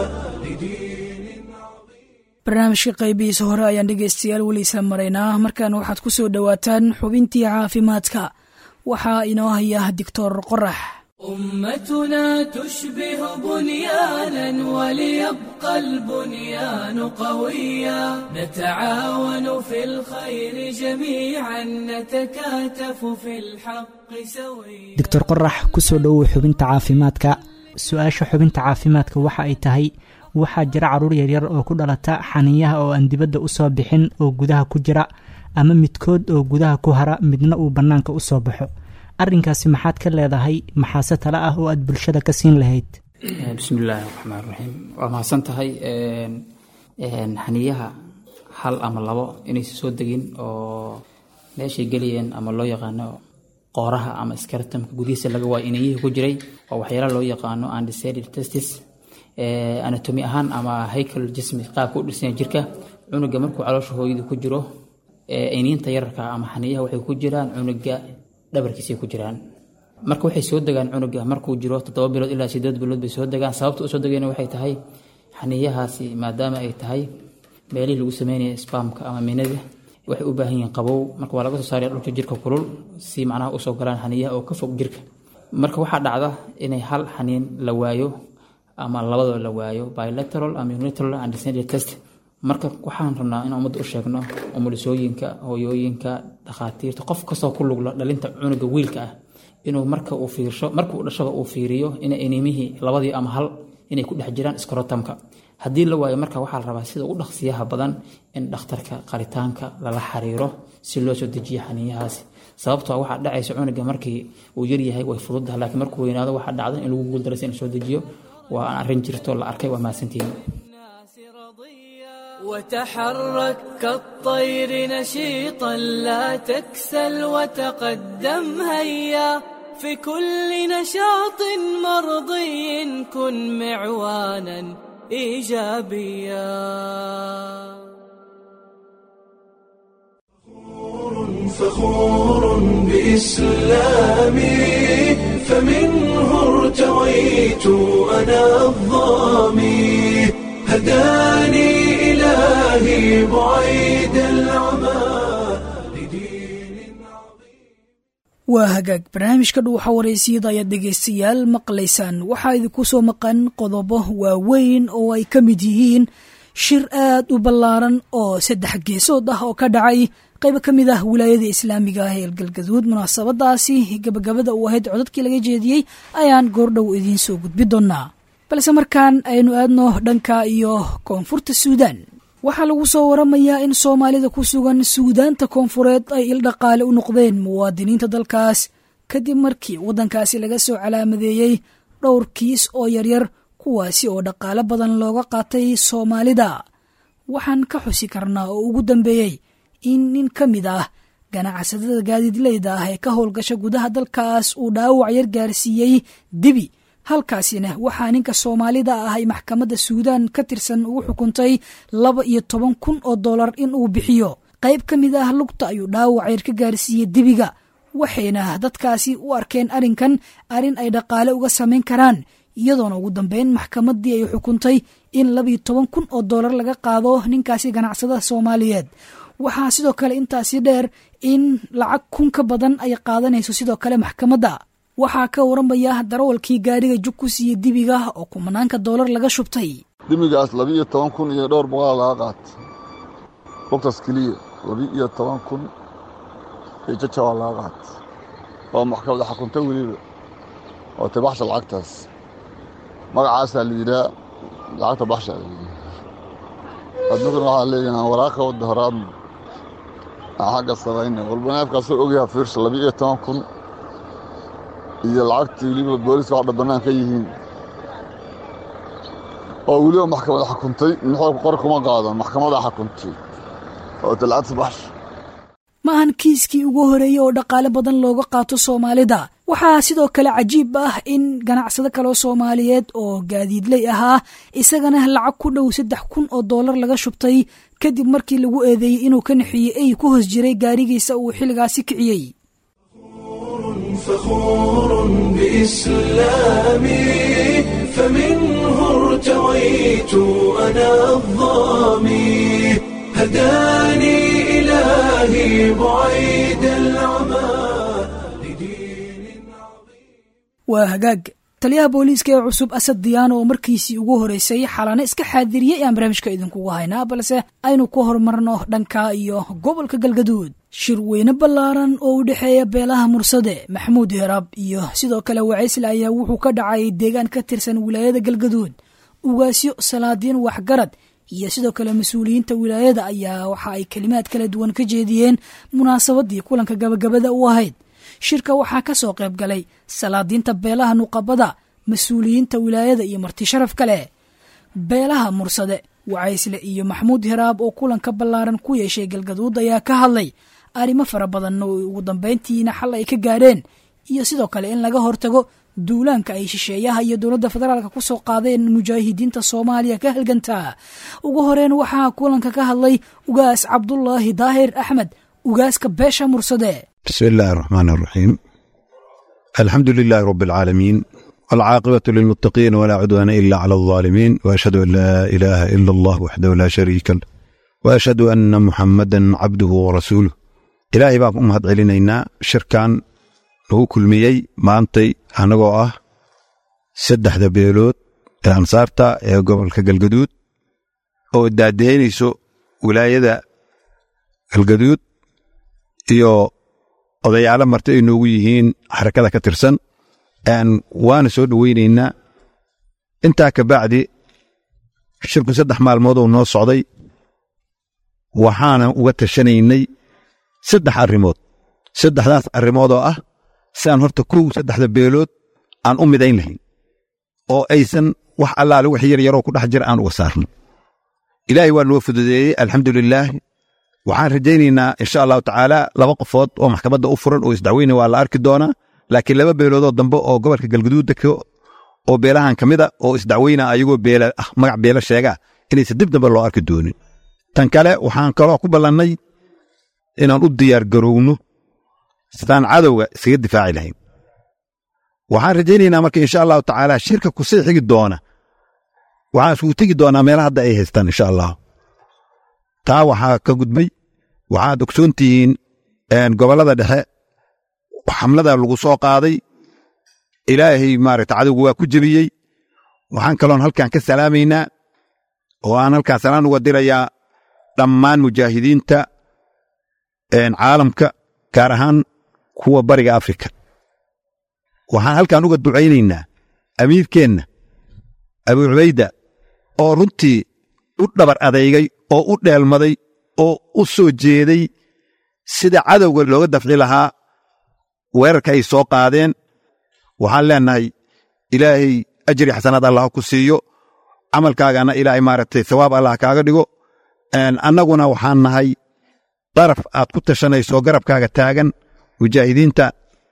لدين barnaamijka qaybihiisa hore ayaan dhegaystayaal weli isla maraynaa markaana waxaad ku soo dhowaataan xubintii caafimaadka waxaa inoo haya doctor qorax أمتنا تشبه بنيانا وليبقى البنيان قويا نتعاون في الخير جميعا نتكاتف في الحق سويا doctor qorax kusoo dhowow xubinta caafimaadka su-aasha xubinta caafimaadka waxa ay tahay waxaa jira caruur yaryar oo ku dhalata xaniyaha oo aan dibadda usoo bixin oo gudaha ku jira ama midkood oo gudaha ku hara midna uu bannaanka u soo baxo arrinkaasi maxaad ka leedahay maxaase tale ah oo aad bulshada ka siin lahayd bismi illaahi raxmaan raxiim waa mahadsan tahay xaniyaha hal ama labo inaysa soo degin oo meeshay gelayeen ama loo yaqaano qooraha ama skaratamka gudihiisa laga waayo inayihii ku jiray oo waxyaala loo yaqaano undecided testis anatomy ahaan ama haycal jismi qaabka u dhisanya jirka cunuga markuu caloosha hooyadu ku jiro iniinta yararka ama xaniyaha waxay ku jiraan cunuga dhabarkiisay ku jiraan marka waxay soo degaan cunuga markuu jiro toddoba bilood ilaa sideed bilood bay soo degaan sababta usoo degayna waxay tahay xaniyahaasi maadaama ay tahay meelihii lagu sameynaya spamka ama minada waxay u baahan yihiin qabow marka waa laga soo saaraya dhulka jirka kulul si macnaha usoo galaan xaniyaha oo ka fog jirka marka waxaa dhacda inay hal xaniin la waayo ama labadoo la waayo bilateral ama unilateral undescended test marka waxaan rabnaa in ummadda u sheegno umulisooyinka hooyooyinka dhakhaatiirta qof kastoo ku lugla dhalinta cunuga wiilka ah inuu marka uu fiirsho markuu dhashaba uu fiiriyo ina inimihii labadii ama hal inay ku dhex jiraan skrotamka haddii la waayo marka waxaa la rabaa sida ugu dhaqsiyaha badan in dhakhtarka qaritaanka lala xiriiro si loo soo dejiyo xaniyahaasi sababtoo waxaa dhacaysa cunuga markii uu yaryahay way fududaha laakiin markuu weynaado waxaa dhacda in lagu guuldaraysa in la soo dejiyo waa aan arrin jirto la arkay waa mahadsantihiin وتحرك كالطير نشيطا لا تكسل وتقدم هيا في كل نشاط مرضي كن معوانا ايجابيا فخور بإسلامي فمنه ارتويت أنا الظامي هداني إلهي بعيد العمى لدين waa hagaag barnaamijka dhuuxa waraysiyada ayaad dhegaystayaal maqlaysaan waxaa idinku soo maqan qodobo waaweyn oo ay ka mid yihiin shir aad u ballaaran oo saddex geesood ah oo ka dhacay qaybo ka mid ah wilaayada islaamiga ah ee galgaduud munaasabadaasi gabagabada uu ahayd codadkii laga jeediyey ayaan goordhow idiin soo gudbi doonaa balse markaan aynu aadno dhanka iyo koonfurta suudaan waxaa lagu soo waramayaa in soomaalida ku sugan suudaanta koonfureed ay ildhaqaale u noqdeen muwaadiniinta dalkaas kadib markii waddankaasi laga soo calaamadeeyey dhowr kiis oo yaryar kuwaasi oo dhaqaale badan looga qaatay soomaalida waxaan ka xusi karnaa oo ugu dambeeyey in nin ka mid ah ganacsatada gaadiidleyda ah ee ka howlgasha gudaha dalkaas uu dhaawac yar gaarsiiyey dibi halkaasina waxaa ninka soomaalida ah ay maxkamadda suudaan ka tirsan ugu xukuntay laba iyo toban kun oo dollar in uu bixiyo qayb ka mid ah lugta ayuu dhaawac yar ka gaarsiiyey dibiga waxayna dadkaasi u arkeen arrinkan arrin ay dhaqaale uga samayn karaan iyadoona ugu dambeyn maxkamaddii ay xukuntay in labaiyo toban kun oo dollar laga qaado ninkaasi ganacsadaha soomaaliyeed waxaa sidoo kale intaasi dheer in lacag kun ka badan ay qaadanayso sidoo kale maxkamadda waxaa ka waramaya darawalkii gaadhiga jug ku siiyey dibiga oo kumanaanka doolar laga shubtay dimigaas labi-iyo toban kun iyo dhowr boqol laga qaata lugtaas keliya labi-iyo toban kun iyo jajabaa laga qaata oo maxkamadda xukuntay weliba oo tabaxsha lacagtaas magacaasaa la yidhaa lacagta baxsha la yidhaa addunkana waxaa leeyahay waraaka wadda horaadna aan xagga samayna walba neefkaasoo ogyaha fiirsha labi-iyo toban kun iyo lacagtii weliba booliska waxdha bannaan ka yihiin oo weliba maxkamada xukuntay mixoolka qor kuma qaadan maxkamadaa xukuntay oo talcadta baxsha ma ahan kiiskii ugu horeeyey oo dhaqaale badan looga qaato soomaalida waxaa sidoo kale cajiib ah in ganacsado kaleo soomaaliyeed oo gaadiidley ahaa isagana lacag ku dhow saddex kun oo dollar laga shubtay kadib markii lagu eedeeyey inuu ka nixiyey ey ku hos jiray gaarigiisa uu xilligaasi kiciyey فخور بإسلامي فمنه ارتويت أنا الظامي هداني إلهي بعيد العمى waa hagaag taliyaha booliiska ee cusub asad diyaano oo markiisii ugu horeysay xalana iska xaadiriyey aan barnaamijka idinkugu haynaa balse aynu ku horumarno dhanka iyo gobolka galgaduud shir weyne ballaaran oo u dhexeeya beelaha mursade maxamuud heraab iyo sidoo kale wacaysle ayaa wuxuu ka dhacay deegaan ka tirsan wilaayada galgaduud ugaasyo salaadiin waxgarad iyo sidoo kale mas-uuliyiinta wilaayada ayaa waxa ay kelimaad kala duwan ka jeediyeen munaasabadii kulanka gabagabada u ahayd shirka waxaa ka soo qayb galay salaadiinta beelaha nuqabada mas-uuliyiinta wilaayada iyo marti sharaf kale beelaha mursade wacaysle iyo maxamuud heraab oo kulanka ballaaran ku yeeshay galgaduud ayaa ka hadlay arrimo fara badan oo ugu dambayntiina xal ay ka gaadheen iyo sidoo kale in laga hortago duulaanka ay shisheeyaha iyo dowladda federaalka ku soo qaadeen mujaahidiinta soomaaliya ka halgantaa ugu horeyn waxaa kulanka ka hadlay ugaas cabdulaahi daahir axmed ugaaska beesha mursade بسم الله الرحمن الرحيم الحمد لله رب العالمين والعاقبة للمتقين ولا عدوان إلا على الظالمين وأشهد أن لا إله إلا الله وحده لا شريك له وأشهد أن محمدا عبده ورسوله إلهي baan ku mahad celinaynaa shirkan lagu kulmiyey maantay annagoo ah saddexda beelood ee ansaarta ee gobolka galgaduud oo daadeynayso wilaayada galgaduud iyo odayaalo marti ay noogu yihiin xarakada ka tirsan waana soo dhoweynaynaa intaa ka bacdi shirku saddex maalmoodoo noo socday waxaana uga tashanaynay saddex arrimood saddexdaas arrimood oo ah siaan horta kow saddexda beelood aan u midayn lahayn oo aysan wax allaale wax yar yaroo ku dhex jira aan uga saarno ilaahay waa noo fududeeyey alxamdulilaah waxaan rajaynaynaa insha allahu tacaala laba qofood oo maxkamadda u furan oo isdacweyne waa la arki doonaa laakiin laba beeloodoo dambe oo gobolka galgaduudda oo beelahan ka mida oo isdacweyna ayagoo beela ah magac beelo sheegaa inaysan dib dambe loo arki doonin tan kale waxaan kaloo ku ballannay inaan u diyaar garowno sidaan cadowga iskaga difaaci lahayn waxaan rajaynaynaa marka insha allahu tacaala shirka kusii xigi doona waxaan isugu tegi doonaa meelaha hadda ay haystaan insha allah taa waxaa ka gudbay waxaad ogsoon tihiin gobollada dhexe xamlada lagu soo qaaday ilaahay maaragta cadowga waa ku jebiyey waxaan kaloon halkan ka salaamaynaa oo aan halkaan salaan uga dirayaa dhammaan mujaahidiinta caalamka gaar ahaan kuwa bariga afrika waxaan halkan uga ducaynaynaa amiirkeenna abu cubayda oo runtii u dhabar adeygay oo u dheelmaday oo u soo jeeday sida cadowga looga dafci lahaa weerarka ay soo qaadeen waxaan leennahay ilaahay ajri xasanaad allah ku siiyo camalkaagana ilaahay maaragtay sawaab allah kaaga dhigo annaguna waxaan nahay daraf aad ku tashanayso garabkaaga taagan mujaahidiinta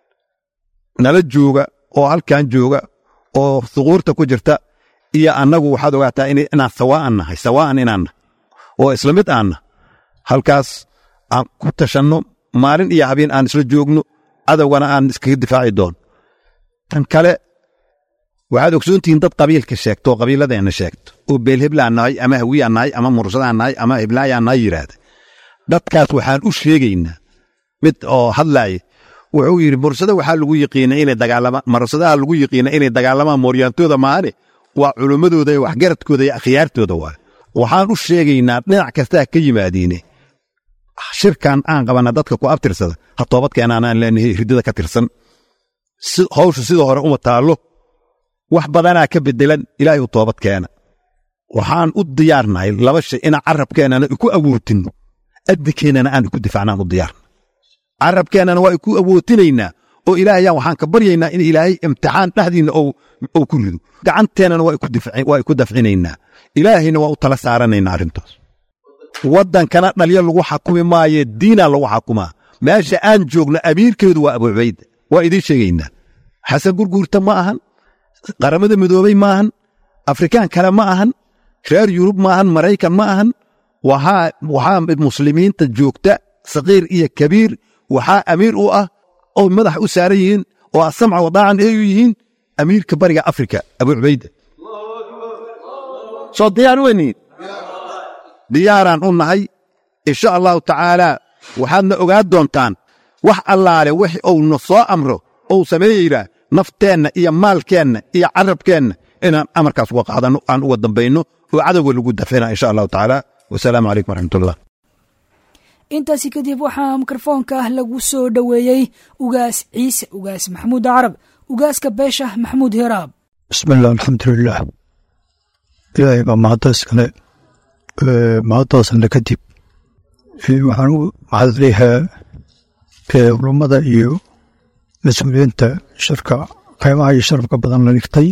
nala jooga oo halkan jooga oo suquurta ku jirta iyo annagu waxaad ogaataa inaan sawaa'an nahay sawaa'an inaan nahay oo isla mid aanna halkaas aan ku tashanno maalin iyo habeen aan isla joogno cadowgana aan iskaga difaaci doono tan kale waxaad ogsoontihiin dad qabiilka sheegto oo qabiiladeenna sheegto oo beelheblaan nahay ama hawiyaan nahay ama mursadaan nahay ama heblaayaan nahay yidhaahda dadkaas waxaan u sheegaynaa mid oo hadlaaya wuxuu yidhi mursada waxaa lagu yiqiina inay dagaalamaan mursadaha lagu yiqiina inay dagaalamaan mooryaantooda maane waa culummadooda iyo waxgaradkooda iyo akhyaartooda waa waxaan u sheegaynaa dhinac kastaa ka yimaadiine shirkan aan qabana dadka ku abtirsada ha toobadkeenaanaan leenahay hirdada ka tirsan hawsha sidoo hore uma taallo wax badanaa ka bedelan ilaahay u toobad keena waxaan u diyaarnahay laba shay inaan carabkeennana iku awoodinno adinkeennana aan iku difaacnaan u diyaarna carabkeennana waa iku awootinaynaa oo ilaahayaan waxaan ka baryaynaa in ilaahay imtixaan dhexdiinna ou ku rido gacanteennana waa iku dafcinaynaa ilaahayna waa u tala saaranaynaa arrintaas waddankana dhalyo lagu xakumi maaye diinaa lagu xakumaa meesha aan joogno amiirkeedu waa abu cubayda waa idiin sheegaynaa xasan gurguurta ma ahan qaramada midoobey ma ahan afrikaan kale ma ahan reer yurub ma ahan maraykan ma ahan waxaa muslimiinta joogta sakiir iyo kabiir waxaa amiir u ah oo madax u saaran yihiin oo asamca wadaacan ay u yihiin amiirka bariga afrika abu cubayda soo diyaar weyniin diyaaraan u nahay insha allahu tacaalaa waxaadna ogaan doontaan wax allaale wix uuna soo amro ou sameeyeyraa nafteenna iyo maalkeenna iyo carabkeenna inaan amarkaas uga qaadanno aan uga dambayno oo cadowga lagu dafina insha allahu tacaala wasalaamu calaykum waraxmatullah intaasi kadib waxaa mikrofoonka ah lagu soo dhoweeyey ugaas ciise ugaas maxamuud carab ugaaska beesha maxamuud hiraab bismiillah alxamdulilah ilaahay baa mahadda iskale mahaddaasna kadib waxaan u mahadleeyahaa culummada iyo mas-uuliyiinta shirka qiimaha iyo sharafka badan la dhigtay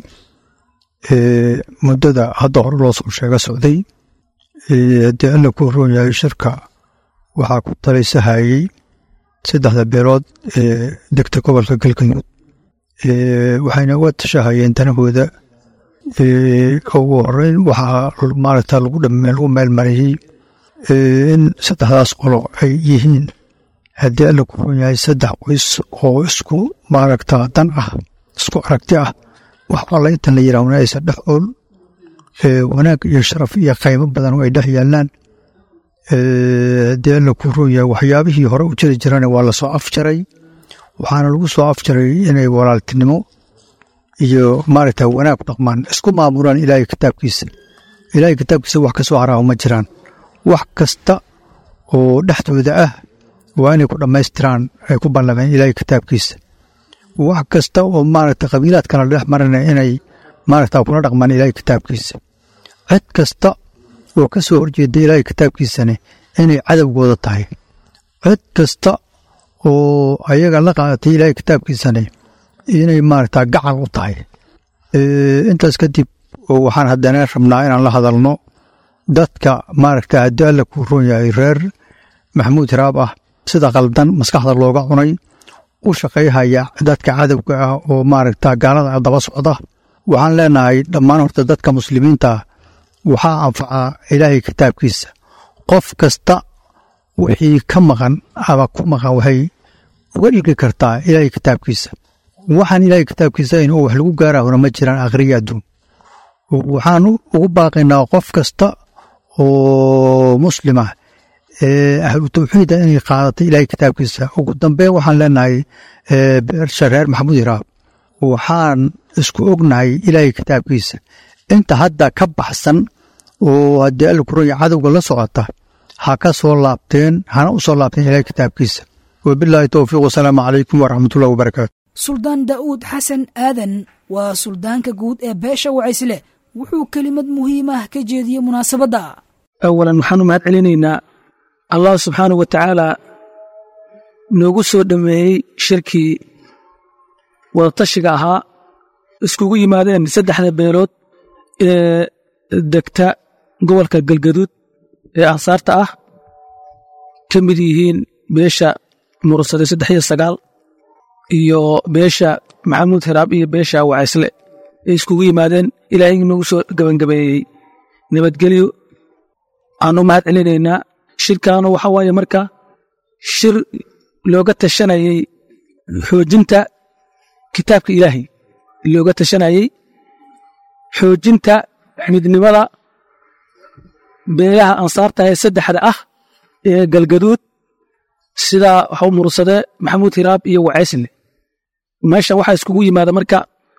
muddada hadda hore loo soo sheega socday haddii alla ku roon yahay shirka waxaa ku talaysahayey saddexda beelood ee degta gobolka galgaduud waxayna uga tashahayeen danahooda ugu horeyn waxaa maaragta lagu lagu meelmariyey in saddexdaas qolo ay yihiin haddii alla ku roon yahay saddex qoys oo isku maaragta dan ah isku aragti ah wax alla intan la yidhaahna aysan dhex ool wanaag iyo sharaf iyo qaymo badan oo ay dhex yaallaan haddii alla ku roon yahay waxyaabihii hore u jiri jirana waa lasoo afjaray waxaana lagu soo afjaray inay walaaltinimo iyo maaragta wanaag dhaqmaan isku maamulaan ilaahay kitaabkiisa ilaahay kitaabkiisa wax ka soo haraao ma jiraan wax kasta oo dhexdooda ah waa inay ku dhammaystiraan ay ku ballameen ilaahay kitaabkiisa wax kasta oo maaragta qabiilaad kala dhex marana inay maaragta kula dhaqmaan ilaahay kitaabkiisa cid kasta oo ka soo horjeeda ilaahay kitaabkiisane inay cadowgooda tahay cid kasta oo ayaga la qaadatay ilaahay kitaabkiisane inay maaragta gacal u tahay intaas kadib waxaan haddana rabnaa inaan la hadalno dadka maaragta haddii alla kuu roon yahay reer maxamuud hiraab ah sida qaldan maskaxda looga cunay u shaqayhaya dadka cadowga ah oo maaragta gaalada daba socda waxaan leenahay dhammaan horta dadka muslimiinta waxaa anfacaa ilaahay kitaabkiisa qof kasta wixii ka maqan ama ku maqan waxay uga dhigi kartaa ilaahay kitaabkiisa waxaan ilaahay kitaabkiisa in wax lagu gaarahona ma jiraan akhriya adduun waxaan ugu baaqaynaa qof kasta oo muslimah ahlu tawxiida inay qaadatay ilaahay kitaabkiisa ugu dambeyn waxaan leenahay beersha reer maxamuud hiraab waxaan isku ognahay ilaahay kitaabkiisa inta hadda ka baxsan oo haddii alkuranya cadowga la socota ha ka soo laabteen hana u soo laabteen ilaahay kitaabkiisa wabilaahi towfiiq wasalaamu calaykum waraxmatullahi wabarakaatu suldaan daa'uud xasan aadan waa suldaanka guud ee beesha wacaysle wuxuu kelimad muhiimah ka jeediyey munaasabadda awalan waxaanu mahad celinaynaa allah subxaanah wa tacaala noogu soo dhammeeyey shirkii wadatashiga ahaa iskugu yimaadeen saddexda beelood ee degta gobolka galgaduud ee ansaarta ah ka mid yihiin beesha mursade saddex iyo sagaal iyo beesha maxamuud hiraab iyo beesha wacaysle ay iskugu yimaadeen ilaahay noogu soo gebangabeeyey nabadgelyo aanu mahad celinaynaa shirkaanu waxa waaye marka shir looga tashanayey xoojinta kitaabka ilaahay looga tashanayey xoojinta midnimada beelaha ansaarta ee saddexda ah ee galgaduud sida waxu mursade maxamuud hiraab iyo wacaysle meeshan waxaa iskugu yimaada marka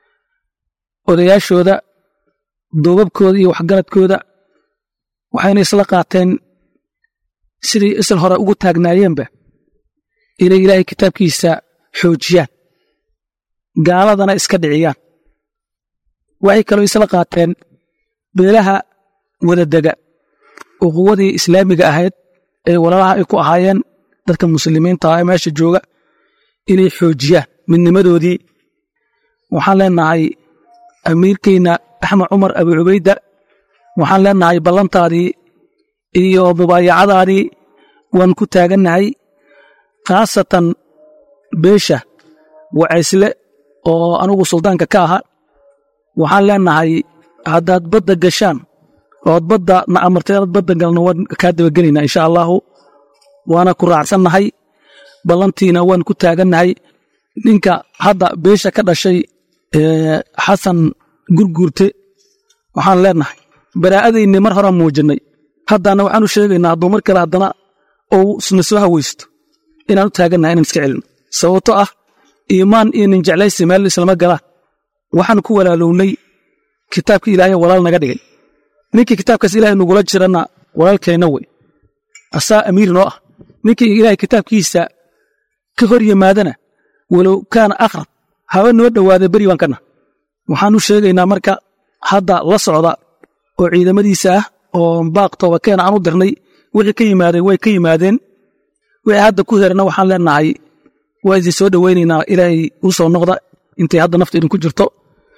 odayaashooda duubabkooda iyo waxgaradkooda waxayna isla qaateen sidii isal hore ugu taagnaayeenba inay ilaahay kitaabkiisa xoojiyaan gaaladana iska dhiciyaan waxay kaloo isla qaateen beelaha wadadega oo quwadii islaamiga ahayd ee walaalaha ay ku ahaayeen dadka muslimiinta ah ee meesha jooga inay xoojiyaan midnimadoodii waxaan leenahay amiirkeyna axmed cumar abu cubayda waxaan leenahay ballantaadii iyo mubaayacadaadii waan ku taagannahay khaasatan beesha wacaysle oo anugu suldaanka ka aha waxaan leenahay haddaad badda gashaan ood badda na amartay inaad badda galno waan kaa dabagelaynaa insha allaahu waana ku raacsannahay ballantiina waan ku taagannahay ninka hadda beesha ka dhashay xasan gurguurte waxaan leenahay baraa'adayni mar horaan muujinnay haddana waxaanu sheegaynaa hadduu mar kale haddana ou isna soo hawaysto inaan u taagannahay inaan iska celino sababto ah iimaan iyo nin jeclaysi meel islama galaan waxaan ku walaalownay kitaabka ilaahay walaal naga dhigay ninkii kitaabkaas ilaahay nagula jirana walaalkeenna wey asaa amiir noo ah ninkii ilaahay kitaabkiisa ka hor yimaadana walow kaana akhrab haba noo dhowaada beri baan kana waxaanu sheegaynaa marka hadda la socda oo ciidamadiisa ah oo baaq toobakeena aan u dirnay wixii ka yimaadeen way ka yimaadeen wixii hadda ku herana waxaan leenahay waa idin soo dhowaynaynaa ilaahay u soo noqda intay hadda nafta idinku jirto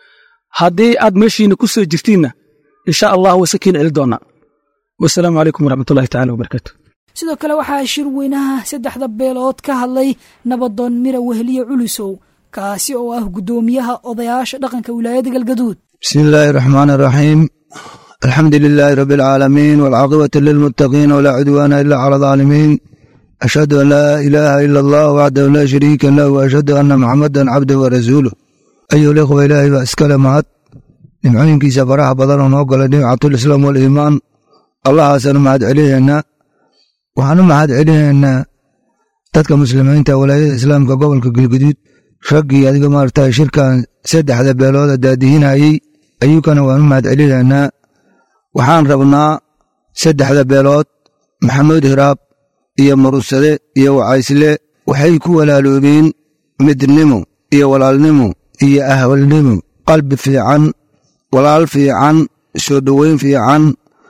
haddii aad meeshiina ku soo jirtiinna insha allah wayse kiin celi doonaa wasalaamu calaykum waraxmatullahi tacala wabarakaatu sidoo kale waxaa shir weynaha saddexda beelood ka hadlay nabadoon mira weheliye culusow kaasi oo ah guddoomiyaha odayaasha dhaqanka wilaayada galgaduud bismi illaahi raxmaan raxiim alxamdu lilaahi rabi alcaalamiin walcaaqibatu lilmuttaqiin walaa cudwaana ila cala alaalimiin ashhadu an laa ilaaha ila allah waxdahu laa shariika lah wa ashhadu anna muxamadan cabduhu wa rasuuluh ayuha likhwa ilaahay baa iskale mahad nimcooyinkiisa faraha badan oo noo galay nimcatulislaam waliimaan allahaasanu mahad celinaynaa waxaan u mahad celinaynaa dadka muslimiinta walaayada islaamka gobolka galguduud raggii adiga maarata shirkan saddexda beelooda daadihinayey ayuukana waan u mahad celinaynaa waxaan rabnaa saddexda beelood maxamuud hiraab iyo murursade iyo wacaysle waxay ku walaaloobeen midnimo iyo walaalnimo iyo ahwalnimo qalbi fiican walaal fiican soo dhoweyn fiican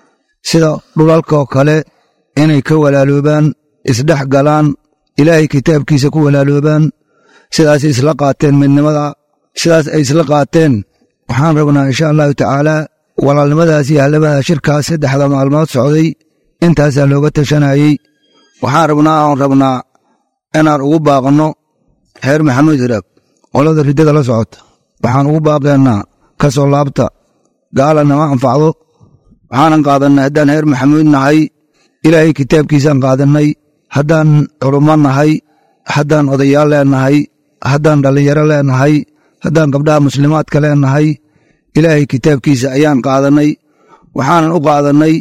sida dhulalkaoo kale inay ka walaaloobaan isdhex galaan ilaahay kitaabkiisa ku walaaloobaan sidaasay isla qaateen midnimada sidaas ay isla qaateen waxaan rabnaa insha allahu tacaalaa walaalnimadaas iyo hallamada shirkaas saddexda maalmood socday intaasaa looga tashanayey waxaan rabnaa oon rabnaa inaan ugu baaqno reer maxamuud hiraab qolada riddada la socota waxaan ugu baaqeennaa ka soo laabta gaala nama anfacdo waxaanan qaadannay haddaan reer maxamuud nahay ilaahay kitaabkiisaan qaadannay haddaan culummo nahay haddaan odayaal leenahay haddaan dhallinyaro leenahay haddaan gabdhaha muslimaadka leenahay ilaahay kitaabkiisa ayaan qaadannay waxaanan u qaadannay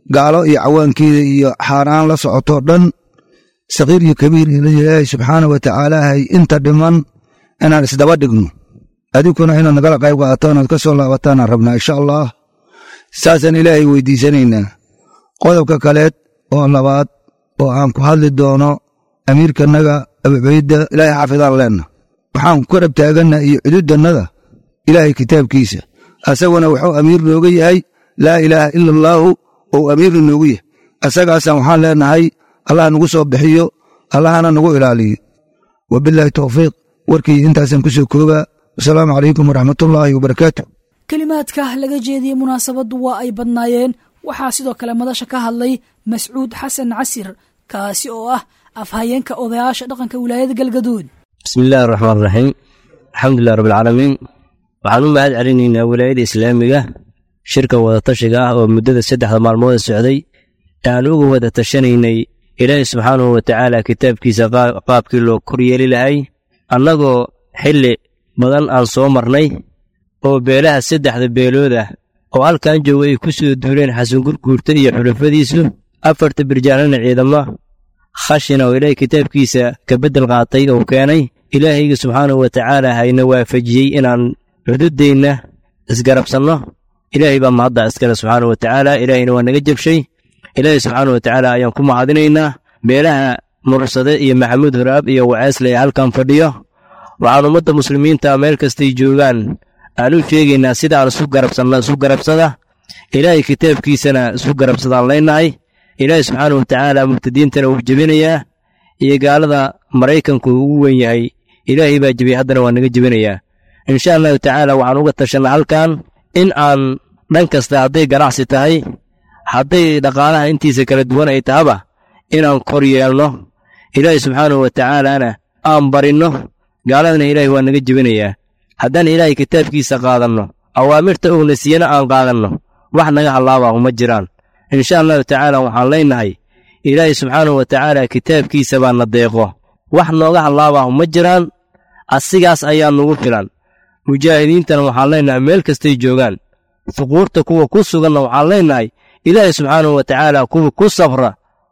gaalo iyo cawaankeeda iyo xaaraan la socotoo dhan sakiir iyo kabiir ilaahay subxaana wa tacaala hay inta dhiman inaan isdaba dhigno adiguna inaad nagala qayb qaadataan oad ka soo laabataanaan rabnaa insha allah saasaan ilaahay weydiisanaynaa qodobka kaleed oo labaad oo aan ku hadli doono amiirkanaga abucubayda ilaahay xaafidaan leenna waxaan ku karab taaganna iyo cududannada ilaahay kitaabkiisa asaguna wuxuu amiir nooga yahay laa ilaaha ila allaahu ou amiirna noogu yahay asagaasaan waxaan leenahay allah nagu soo bixiyo allahana nagu ilaaliyo wabilaahi towfiiq warkii intaasaan ku soo koobaa wasalaamu calaykum waraxmatullaahi wabarakaatu kelimaadka laga jeediyey munaasabaddu waa ay badnaayeen waxaa sidoo kale madasha ka hadlay mascuud xasan casir kaasi oo ah afhayeenka odayaasha dhaqanka wilaayada galgaduud bismi illaahi raxmaan raxiim alxamdulilah rabbilcaalamiin waxaan u mahad celinaynaa wilaayada islaamiga shirka wadatashiga ah oo muddada saddexda maalmood socday ee aan uga wada tashanaynay ilaahi subxaanahu wa tacaala kitaabkiisa qaabkii loo kor yeeli lahay annagoo xilli badan aan soo marnay oo beelaha saddexda beelood ah oo halkan jooga ay ku soo duuleen xasangurguurta iyo xulafadiisu afarta birjaanana ciidamo khashina oo ilaahay kitaabkiisa ka beddel qaatay oo keenay ilaahayga subxaanahu wa tacaala hayna waafajiyey inaan xududdeenna isgarabsanno ilaahay baa mahadda iskale subxaanahu wa tacaala ilaahayna waa naga jabshay ilaahay subxaanahu wa tacaala ayaan ku mahadinaynaa beelaha mursade iyo maxamuud horaab iyo waceesle ee halkan fadhiyo waxaan ummadda muslimiinta meel kastay joogaan aan u sheegaynaa sidaan isu garabsanna isu garabsada ilaahay kitaabkiisana isu garabsadaan leenahay ilaahay subxaanahu wa tacaala mubtadiintana wuu jebinayaa iyo gaalada maraykanku ugu weyn yahay ilaahay baa jebiyey haddana waa naga jebinayaa insha allahu tacaala waxaan uga tashanna halkan in aan dhan kasta hadday ganacsi tahay hadday dhaqaalaha intiisa kala duwan ay tahaba inaan kor yeelno ilaahay subxaanahu wa tacaalana aan barinno gaaladana ilaahay waa naga jebinayaa haddaan ilaahay kitaabkiisa qaadanno awaamirta uuna siiyana aan qaadanno wax naga hallaabahu ma jiraan insha allahu tacaala waxaan leenahay ilaahay subxaanahu wa tacaala kitaabkiisa baa na deeqo wax nooga hallaabahu ma jiraan asigaas ayaa nugu filan mujaahidiintana waxaan leenahay meel kastay joogaan fuquurta kuwa ku suganna waxaan leenahay ilaahay subxaanahu wa tacaala kuwa ku safra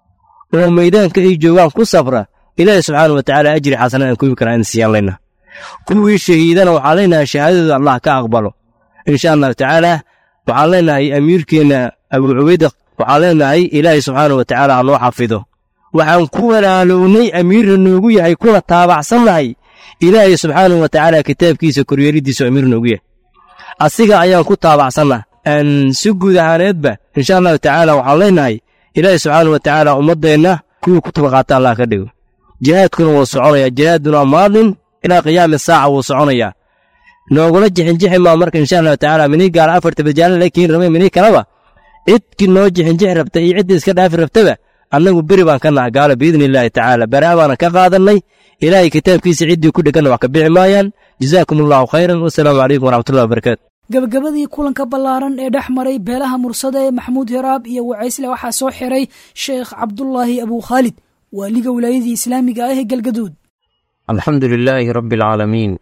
oo maydaanka ay joogaan ku safra ilaahay subxaanahu wa tacaala ajri xasana aan kuwi karaa in siiyaan leenaha kuwii shahiidana waxaan leenahay shahaadadooda allah ka aqbalo insha allahu tacaala waxaan leenahay amiirkeenna abuu cubayda waxaan leenahay ilaahay subxaanahu wa tacaala ha noo xafido waxaan ku walaalownay amiirna noogu yahay kuna taabacsannahay ilaahay subxaanahu wa tacaala kitaabkiisa koryeelidiisu amiir noogu yahay asiga ayaan ku taabacsanna si guud ahaaneedba insha allahu tacaala waxaan leenahay ilaahay subxaanahu wa tacaala ummaddeenna kuwii ku tabaqaata allah ka dhigo jihaadkuna wuu soconayaa jihaaduna maalin ilaa qiyaami saaca wuu soconayaa noogula jixinjixi maa marka insha allahu tacaala minii gaala afarta bajaala la keeni rabay minii kaleba cidkii noo jixinjixi rabta iyo ciddii iska dhaafi rabtaba annagu beri baan ka naha gaalo biidni illaahi tacaala baraa baana ka qaadannay ilaahay kitaabkiisa ciddii ku dheganna wax ka bixi maayaan jazaakum allahu khayran wasalaamu calaykum waraxmatullahi wabarakaatu gabagabadii kulanka ballaaran ee dhex maray beelaha mursade ee maxamuud hiraab iyo wacaysle waxaa soo xiray sheekh cabdulaahi abuu khaalid waaliga wilaayadii islaamiga ah ee galgaduud alxamdu lilaahi rabbi alcaalamiin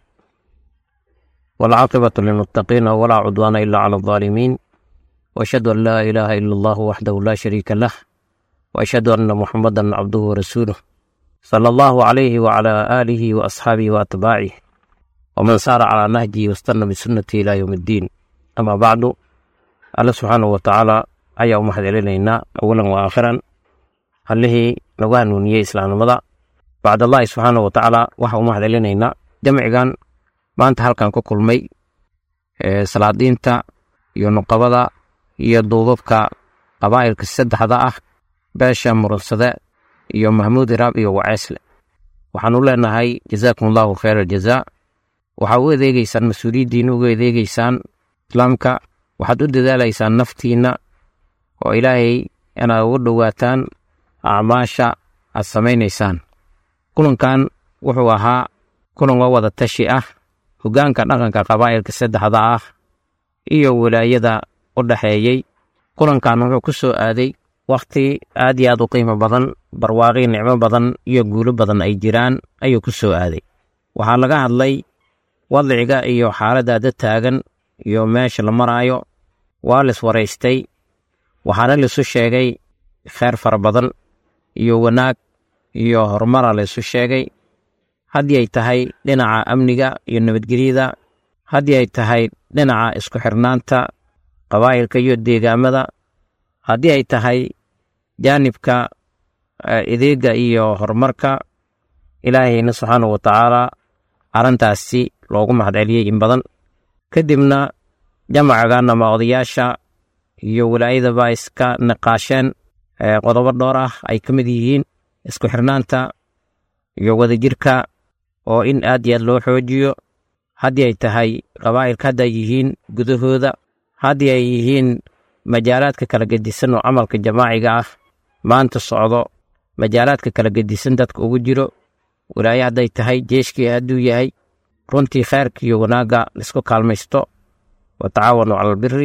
waalcaaqibatu lilmuttaqiina walaa cudwaana ila cala aldaalimiin waashhadu an laa ilaaha ila allahu waxdahu laa shariika lah waashhadu anna muxamadan cabduhu warasuuluh sala allahu calayhi wacalaa aalihi wa asxaabihi wa atbaacih waman saara calaa nahjihi wastanna bisunnati ilaa yowm iddiin amaa bacdu alle subxaanahu wa tacaala ayaa u mahad celinaynaa awalan wa aakhiran allihii nagu hanuuniyey islaamnimada bacdallaahi subxaanahu wa tacaala waxaa u mahad celinaynaa jamcigan maanta halkan ku kulmay salaadiinta iyo nuqabada iyo duubabka qabaa'ilka saddexda ah beesha murunsade iyo mahmuud iraab iyo waceesle waxaanu leenahay jazaakum allahu khayr aljazaa waxaa u adeegeysaan mas-uuliyaddiina uga adeegeysaan islaamka waxaad u dadaalaysaan naftiinna oo ilaahay inaad ugu dhowaataan acmaasha aad samaynaysaan kulankan wuxuu ahaa kulan waa wada tashi ah hoggaanka dhaqanka qabaa'ilka saddexda ah iyo wilaayada u dhexeeyey kulankan wuxuu ku soo aaday wakhti aad iyo aad u qiimo badan barwaaqii nicmo badan iyo guulo badan ay jiraan ayuu ku soo aaday waxaa laga hadlay wadciga iyo xaaladda dad taagan iyo meesha la maraayo waa lis waraystay waxaana laisu sheegay kheyr fara badan iyo wanaag iyo horumara laisu sheegay haddii ay tahay dhinaca amniga iyo nabadgelyada haddii ay tahay dhinaca isku xirnaanta qabaa'ilka iyo deegaamada haddii ay tahay jaanibka ideega iyo horumarka ilaahayna subxaanahu watacaala arrintaasi loogu mahadceliyey in badan kadibna jamacagan ama odayaasha iyo walaayadaba iska niqaasheen qodobo dhowr ah ay ka mid yihiin isku xirnaanta iyo wadajirka oo in aad iyo aad loo xoojiyo haddii ay tahay qabaa'ilka hadda ay yihiin gudahooda haddii ay yihiin majaalaadka kala gedisan oo camalka jamaaciga ah maanta socdo majaalaadka kala gedisan dadka ugu jiro walaaye hadday tahay jeeshkii hadduu yahay runtii kheyrka iyo wanaagga laisku kaalmaysto wa tacaawanu cala albiri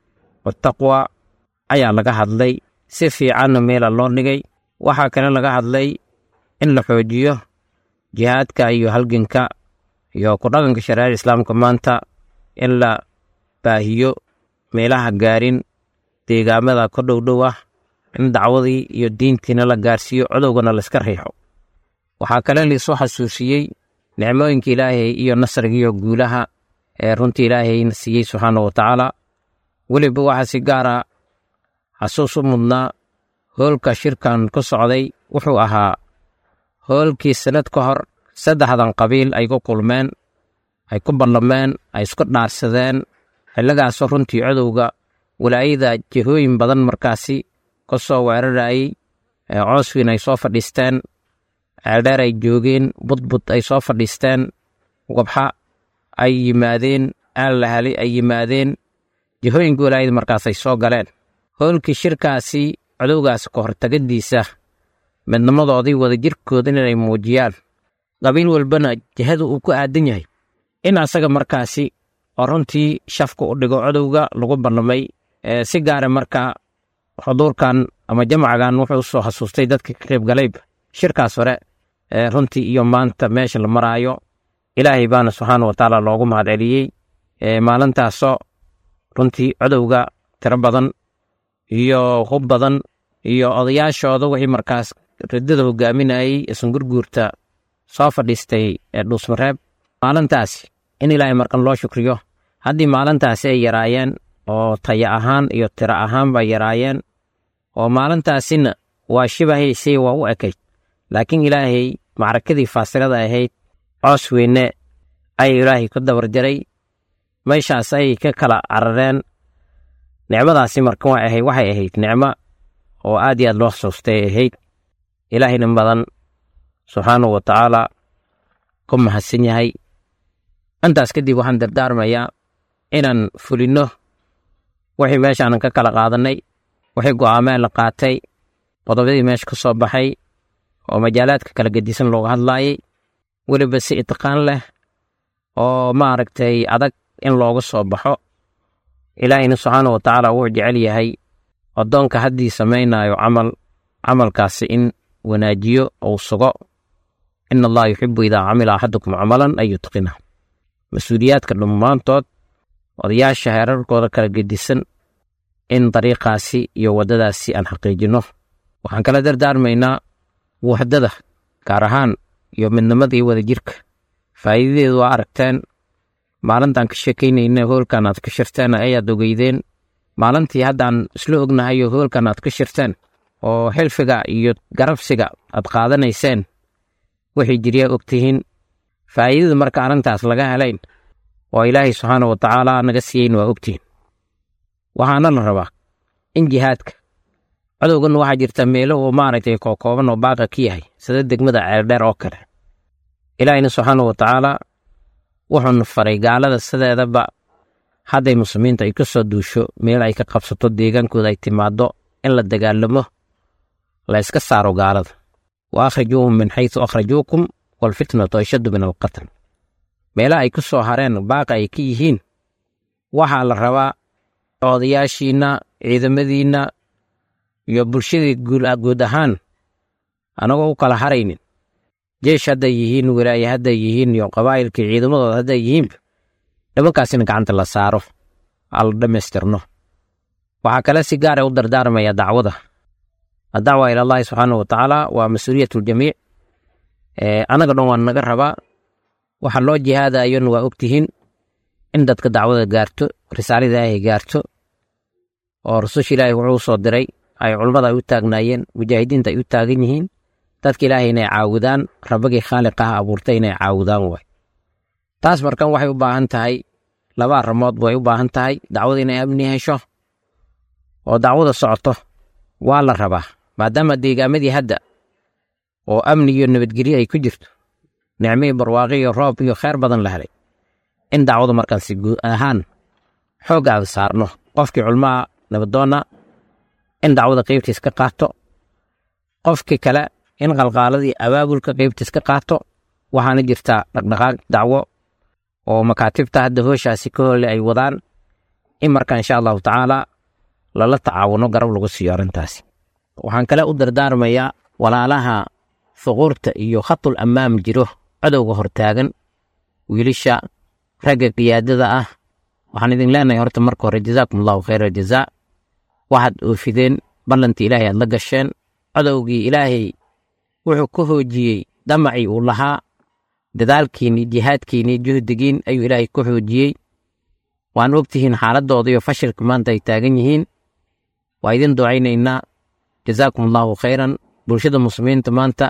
wataqwa ayaa laga hadlay si fiicanna meela loo dhigay waxaa kale laga hadlay in la xoojiyo jihaadka iyo halganka iyo ku dhaqanka shareecada islaamka maanta in la baahiyo meelaha gaarin deegaamada ka dhowdhow ah in dacwadii iyo diintiina la gaarsiiyo codowgana layska riixo waxaa kale laisoo xasuusiyey nicmooyinka ilaahay iyo nasrigiiyo guulaha ee runtii ilaahayna siiyey subxaana wa tacaala weliba waxaa si gaara xasuus u mudnaa hoolka shirkan ku socday wuxuu ahaa hoolkii sanad ka hor saddexdan qabiil ay ku kulmeen ay ku ballameen ay isku dhaarsadeen xilligaasoo runtii codowga walaayada jihooyin badan markaasi ka soo weerarayey cooswiin ay soo fadhiisteen ceeldheer ay joogeen budbud ay soo fadhiisteen wabxa ay yimaadeen aalahali ay yimaadeen jihooyinka walaayada markaasay soo galeen hoolkii shirkaasi codowgaas ka hortagadiisa midnimadoodii wadajirkooda inay muujiyaan qabiil walbana jihada uu ku aadan yahay in asaga markaasi oo runtii shafka u dhigo codowga lagu ballamay si gaara marka xuduurkan ama jamcagan wuxuu u soo xasuustay dadka ka qayb galayba shirkaas hore runtii iyo maanta meesha la maraayo ilaahay baana subxaana wa tacaala loogu mahadceliyey maalintaasoo runtii codowga tiro badan iyo hub badan iyo odayaashooda wixii markaas riddada hogaaminayey isangurguurta soo fadhiistay dhuusmareeb maalintaasi in ilaahay markan loo shukriyo haddii maalintaasi ay yaraayeen oo taya ahaan iyo tiro ahaan bay yaraayeen oo maalintaasina waa shibahaysay waa u ekayd laakiin ilaahay macrakadii faasilada ahayd coos weyne ayay ilaahay ku dabar jaray meeshaas ayay ka kala carareen nicmadaasi marka waa ahayd waxay ahayd nicmo oo aad iyo aad loo xasuustay ay ahayd ilaahayna badan subxaanahu wa tacaala ku mahadsan yahay intaas kadib waxaan dardaarmayaa inaan fulinno wixii meeshaanan ka kala qaadannay wixii go'aameen la qaatay qodobadii meesha ka soo baxay oo majaalaadka kala gedisan looga hadlaayay weliba si itqaan leh oo maaragtay adag in looga soo baxo ilaahayna subxaana wa tacaala wuxuu jecel yahay addoonka haddii samaynaayo camal camalkaasi in wanaajiyo ou sugo in allaha yuxibu idaa camila axadukum camalan an yutqina mas-uuliyaadka dhammaantood odayaasha heerarkooda kala gedisan in dariiqaasi iyo waddadaasi aan xaqiijinno waxaan kala dardaarmaynaa wuxdada gaar ahaan iyo midnimada iyo wadajirka faa'iidadeedu waa aragteen maalintaan ka sheekaynayna hoolkan aad ka shirteen ayaad ogeydeen maalintii haddaan isla ognahayo hoolkan aad ka shirteen oo xilfiga iyo garabsiga aad qaadanayseen waxay jiryaa ogtihiin faa'iidada marka arrintaas laga helayn oo ilaahay subxaana wa tacaala naga siiyeyn waa ogtihiin waxaana la rabaa in jihaadka cadowgan waxaa jirta meelo uu maaragtay kookooban oo baaqa ka yahay sida degmada ceeldheer oo kale ilaahayna subxaana wa tacaala wuxuuna faray gaalada sideedaba hadday muslimiinta ay ka soo duusho meel ay ka qabsato deegaankooda ay timaaddo in la dagaalamo la yska saaro gaalada wa akhrijuuhum min xaysu akhrajuukum waalfitnatu ashaddu min alqatl meelaha ay ku soo hareen baaqa ay ka yihiin waxaa la rabaa odayaashiinna ciidamadiinna iyo bulshadii guud ahaan anagoo u kala haraynin jeesh hadday yihiin walaaye hadday yihiin iyo qabaa'ilkii ciidamadooda hadday yihiinba nimankaasina gacanta la saaro aa la dhammaystirno waxaa kale si gaara u dardaarmaya dacwada addacwa ila allahi subxaanahu wa tacaala waa mas-uuliyat ljamiic annaga dhan waa naga rabaa waxa loo jihaadayona waa ogtihiin in dadka dacwada gaarto risaalada ilaahay gaarto oo rasusha ilaahay wuxuu soo diray ay culummada ay u taagnaayeen mujaahidiinta ay u taagan yihiin dadka ilaahay inay caawudaan rabbagii khaaliqaha abuurtay inay caawudaan waay taas markan waxay u baahan tahay laba arrimood way u baahan tahay dacwada inay amni hesho oo dacwada socoto waa la rabaa maadaama deegaamadii hadda oo amni iyo nabadgelyo ay ku jirto nicmihii barwaaqi iyo roob iyo kheyr badan la helay in dacwadu markaan si guud ahaan xoog aan saarno qofkii culmaha nabadoonna in dacwada qaybtiis ka qaato qofkii kale in qalqaaladii abaabulka qaybtiis ka qaato waxaana jirtaa dhaqdhaqaaq dacwo oo makaatibta hadda hooshaasi ka holle ay wadaan in marka insha allahu tacaala lala tacaawuno garab lagu siiyo arrintaasi waxaan kale u dardaarmayaa walaalaha huquurta iyo khatul ammaam jiro cadowga hortaagan wiilisha ragga qiyaadada ah waxaan idin leenahay horta marka hore jazaakum allahu khayra jazaa waxaad oofideen ballantii ilaahay aad la gasheen cadowgii ilaahay wuxuu ka hoojiyey damacii uu lahaa dadaalkiinii jihaadkiinii juhdigiin ayuu ilaahay ka xoojiyey waan ogtihiin xaaladooda iyo fashilka maanta ay taagan yihiin waa idin ducaynaynaa jazaakum allahu khayran bulshada muslimiinta maanta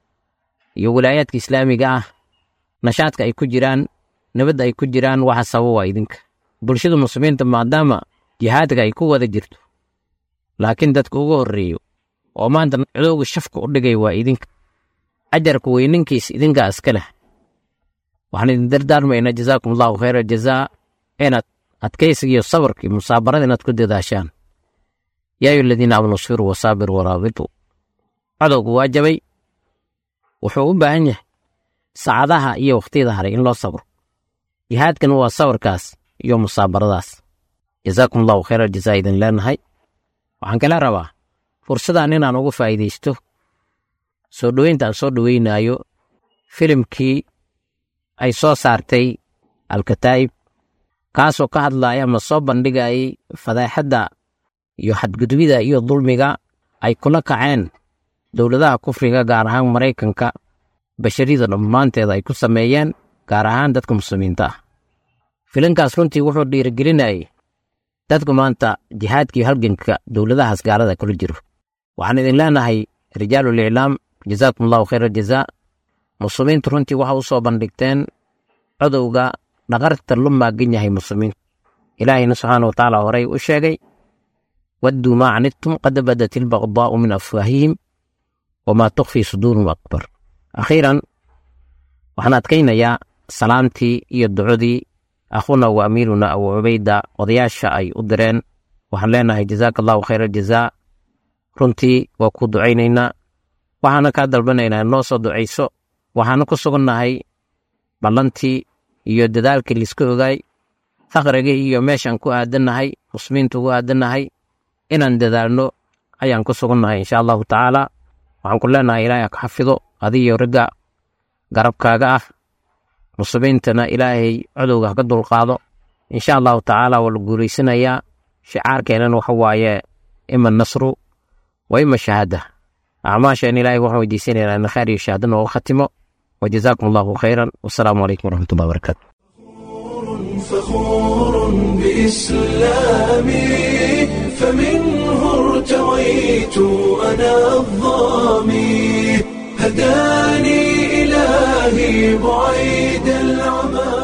iyo wilaayaadka islaamiga ah nashaadka ay ku jiraan nabadda ay ku jiraan waxa sababa waa idinka bulshada muslimiinta maadaama jihaadka ay ku wada jirto laakiin dadka ugu horreeyo oo maanta cadowga shafka u dhigay waa idinka ajarka weyninkiis idinkaa iska leh waxaan idin dardaarmaynaa jazaakum allahu khayra jazaa inaad adkaysiga iyo sabarka iyo musaabarada inaad ku dadaashaan yaa ayu aladiina aamanu sfiruu wasaabiruu waraabituu cadowgu waa jabay wuxuu u baahan yahay saacadaha iyo wakhtiyada haray in loo sabro jihaadkan waa sabarkaas iyo musaabaradaas jazaakum allahu khayra jazaa idin leenahay waxaan kala rabaa fursadan inaan uga faa'iidaysto soo dhoweynta aan soo dhoweynaayo filimkii ay soo saartay alkataa'ib kaasoo ka hadlaaya ama soo bandhigayay fadaaxadda iyo xadgudbida iyo dulmiga ay kula kaceen dowladaha kufriga gaar ahaan maraykanka basharida dhammaanteeda ay ku sameeyeen gaar ahaan dadka muslimiinta ah filinkaas runtii wuxuu dhiirigelinayay dadku maanta jihaadka iyo halganka dowladahaas gaalada kula jiro waxaan idin leenahay rijaalul iclaam jazaakum allahu khayra jazaa muslimiintu runtii waxa u soo bandhigteen codowga dhaqarta lu maagan yahay muslimiinta ilaahayna subxaana watacaala horey u sheegay wadduu maa canidtum qad badat ilbaqdaa'u min afwaahihim wamaa tukfii suduurum akbar akhiiran waxaan adkaynayaa salaamtii iyo ducodii akhuna wa amiiruna abu cubayda odayaasha ay u direen waxaan leenahay jazaaka allahu khayra jazaa runtii waa ku ducaynaynaa waxaana kaa dalbanaynaa noo soo ducayso waxaana ku sugannahay ballantii iyo dadaalkii liiska ogaay faqrigii iyo meeshaan ku aadannahay muslimiinta ugu aadannahay inaan dadaalno ayaan ku sugannahay insha allahu tacaala waxaan ku leenahay ilaahay ka xafido adiyo ragga garabkaaga ah muslimiintana ilaahay codowga haka dulqaado insha allahu tacaala waa la guulaysanayaa shicaarkeenana waxa waaye ima nasru wa ima shahaada acmaasheen ilaahay waxaan weydiisanaynaa in khayr iyo shahaada nooga khatimo wajazaakum allahu khayran wasalaamu calaykum waraxmatullahi wabarakaatu فخور بإسلامي فمنه ارتويت أنا الظامي هداني إلهي بعيد العمى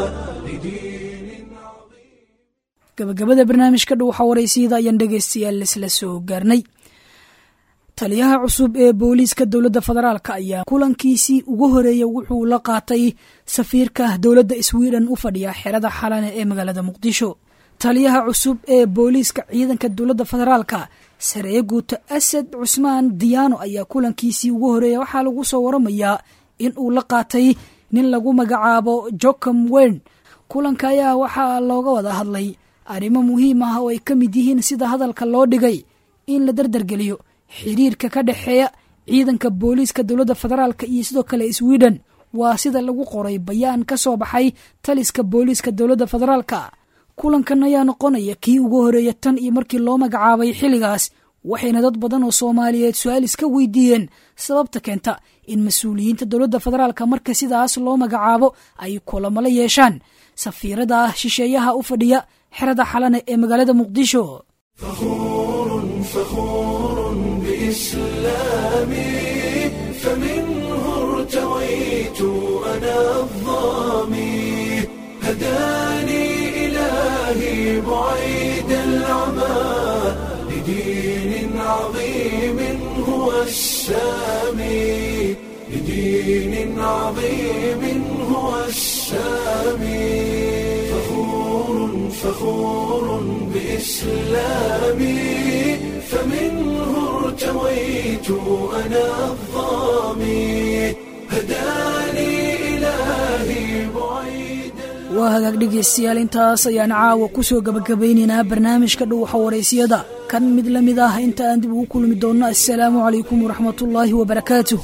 gabagabada barnaamijka dhow xawareysiyada ayaan dhegaystayaal isla soo gaarnay taliyaha cusub ee booliiska dowladda federaalk ayaa kulankiisii ugu horeeya wuxuu la qaatay safiirka dowladda sweden u fadhiya xerada xalane ee magaalada muqdisho taliyaha cusub ee booliiska ciidanka dowladda federaalka sareye guuto asad cusmaan diyaano ayaa kulankiisii ugu horeeya waxaa lagu soo waramayaa in uu la qaatay nin lagu magacaabo jocom wen kulanka ayaa waxaa looga wada hadlay arrimo muhiim ah oo ay ka mid yihiin sida hadalka loo dhigay in la dardargeliyo xiriirka ka dhexeeya ciidanka booliiska dowladda federaalka iyo sidoo kale sweden waa sida lagu qoray bayaan ka soo baxay taliska booliiska dowladda federaalka kulankan ayaa noqonaya kii ugu horeeya tan iyo markii loo magacaabay xilligaas waxayna dad badan oo soomaaliyeed su-aal iska weydiiyeen sababta keenta in mas-uuliyiinta dowladda federaalka marka sidaas loo magacaabo ay kulamo la yeeshaan safiirada ah shisheeyaha u fadhiya xerada xalane ee magaalada muqdisho فخور بإسلامي فمنه ارتويت أنا الظامي هداني إلهي بعيد العمى لدين عظيم هو السامي لدين عظيم هو السامي فخور فخور بإسلامي فمنه ارتويت أنا الظامي هداني إلهي بعيد waa hagaag dhegaystayaal intaas ayaan caawa ku soo gabagabaynaynaa barnaamijka dhuuxa waraysiyada kan mid la mid ah inta aan dib ugu kulmi doonno assalaamu calaykum waraxmatullaahi wabarakaatuh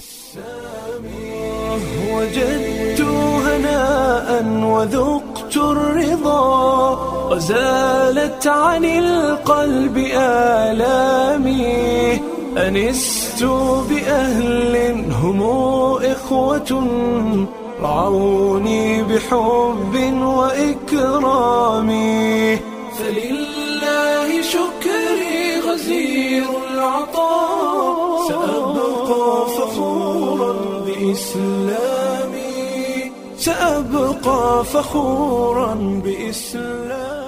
وجدت هناء وذقت الرضا وزالت عن القلب آلامي أنست بأهل هم إخوة رعوني بحب وإكرام فلله شكري غزير العطاء سأبقى فخورا بإسلامي سأبقى فخورا بإسلامي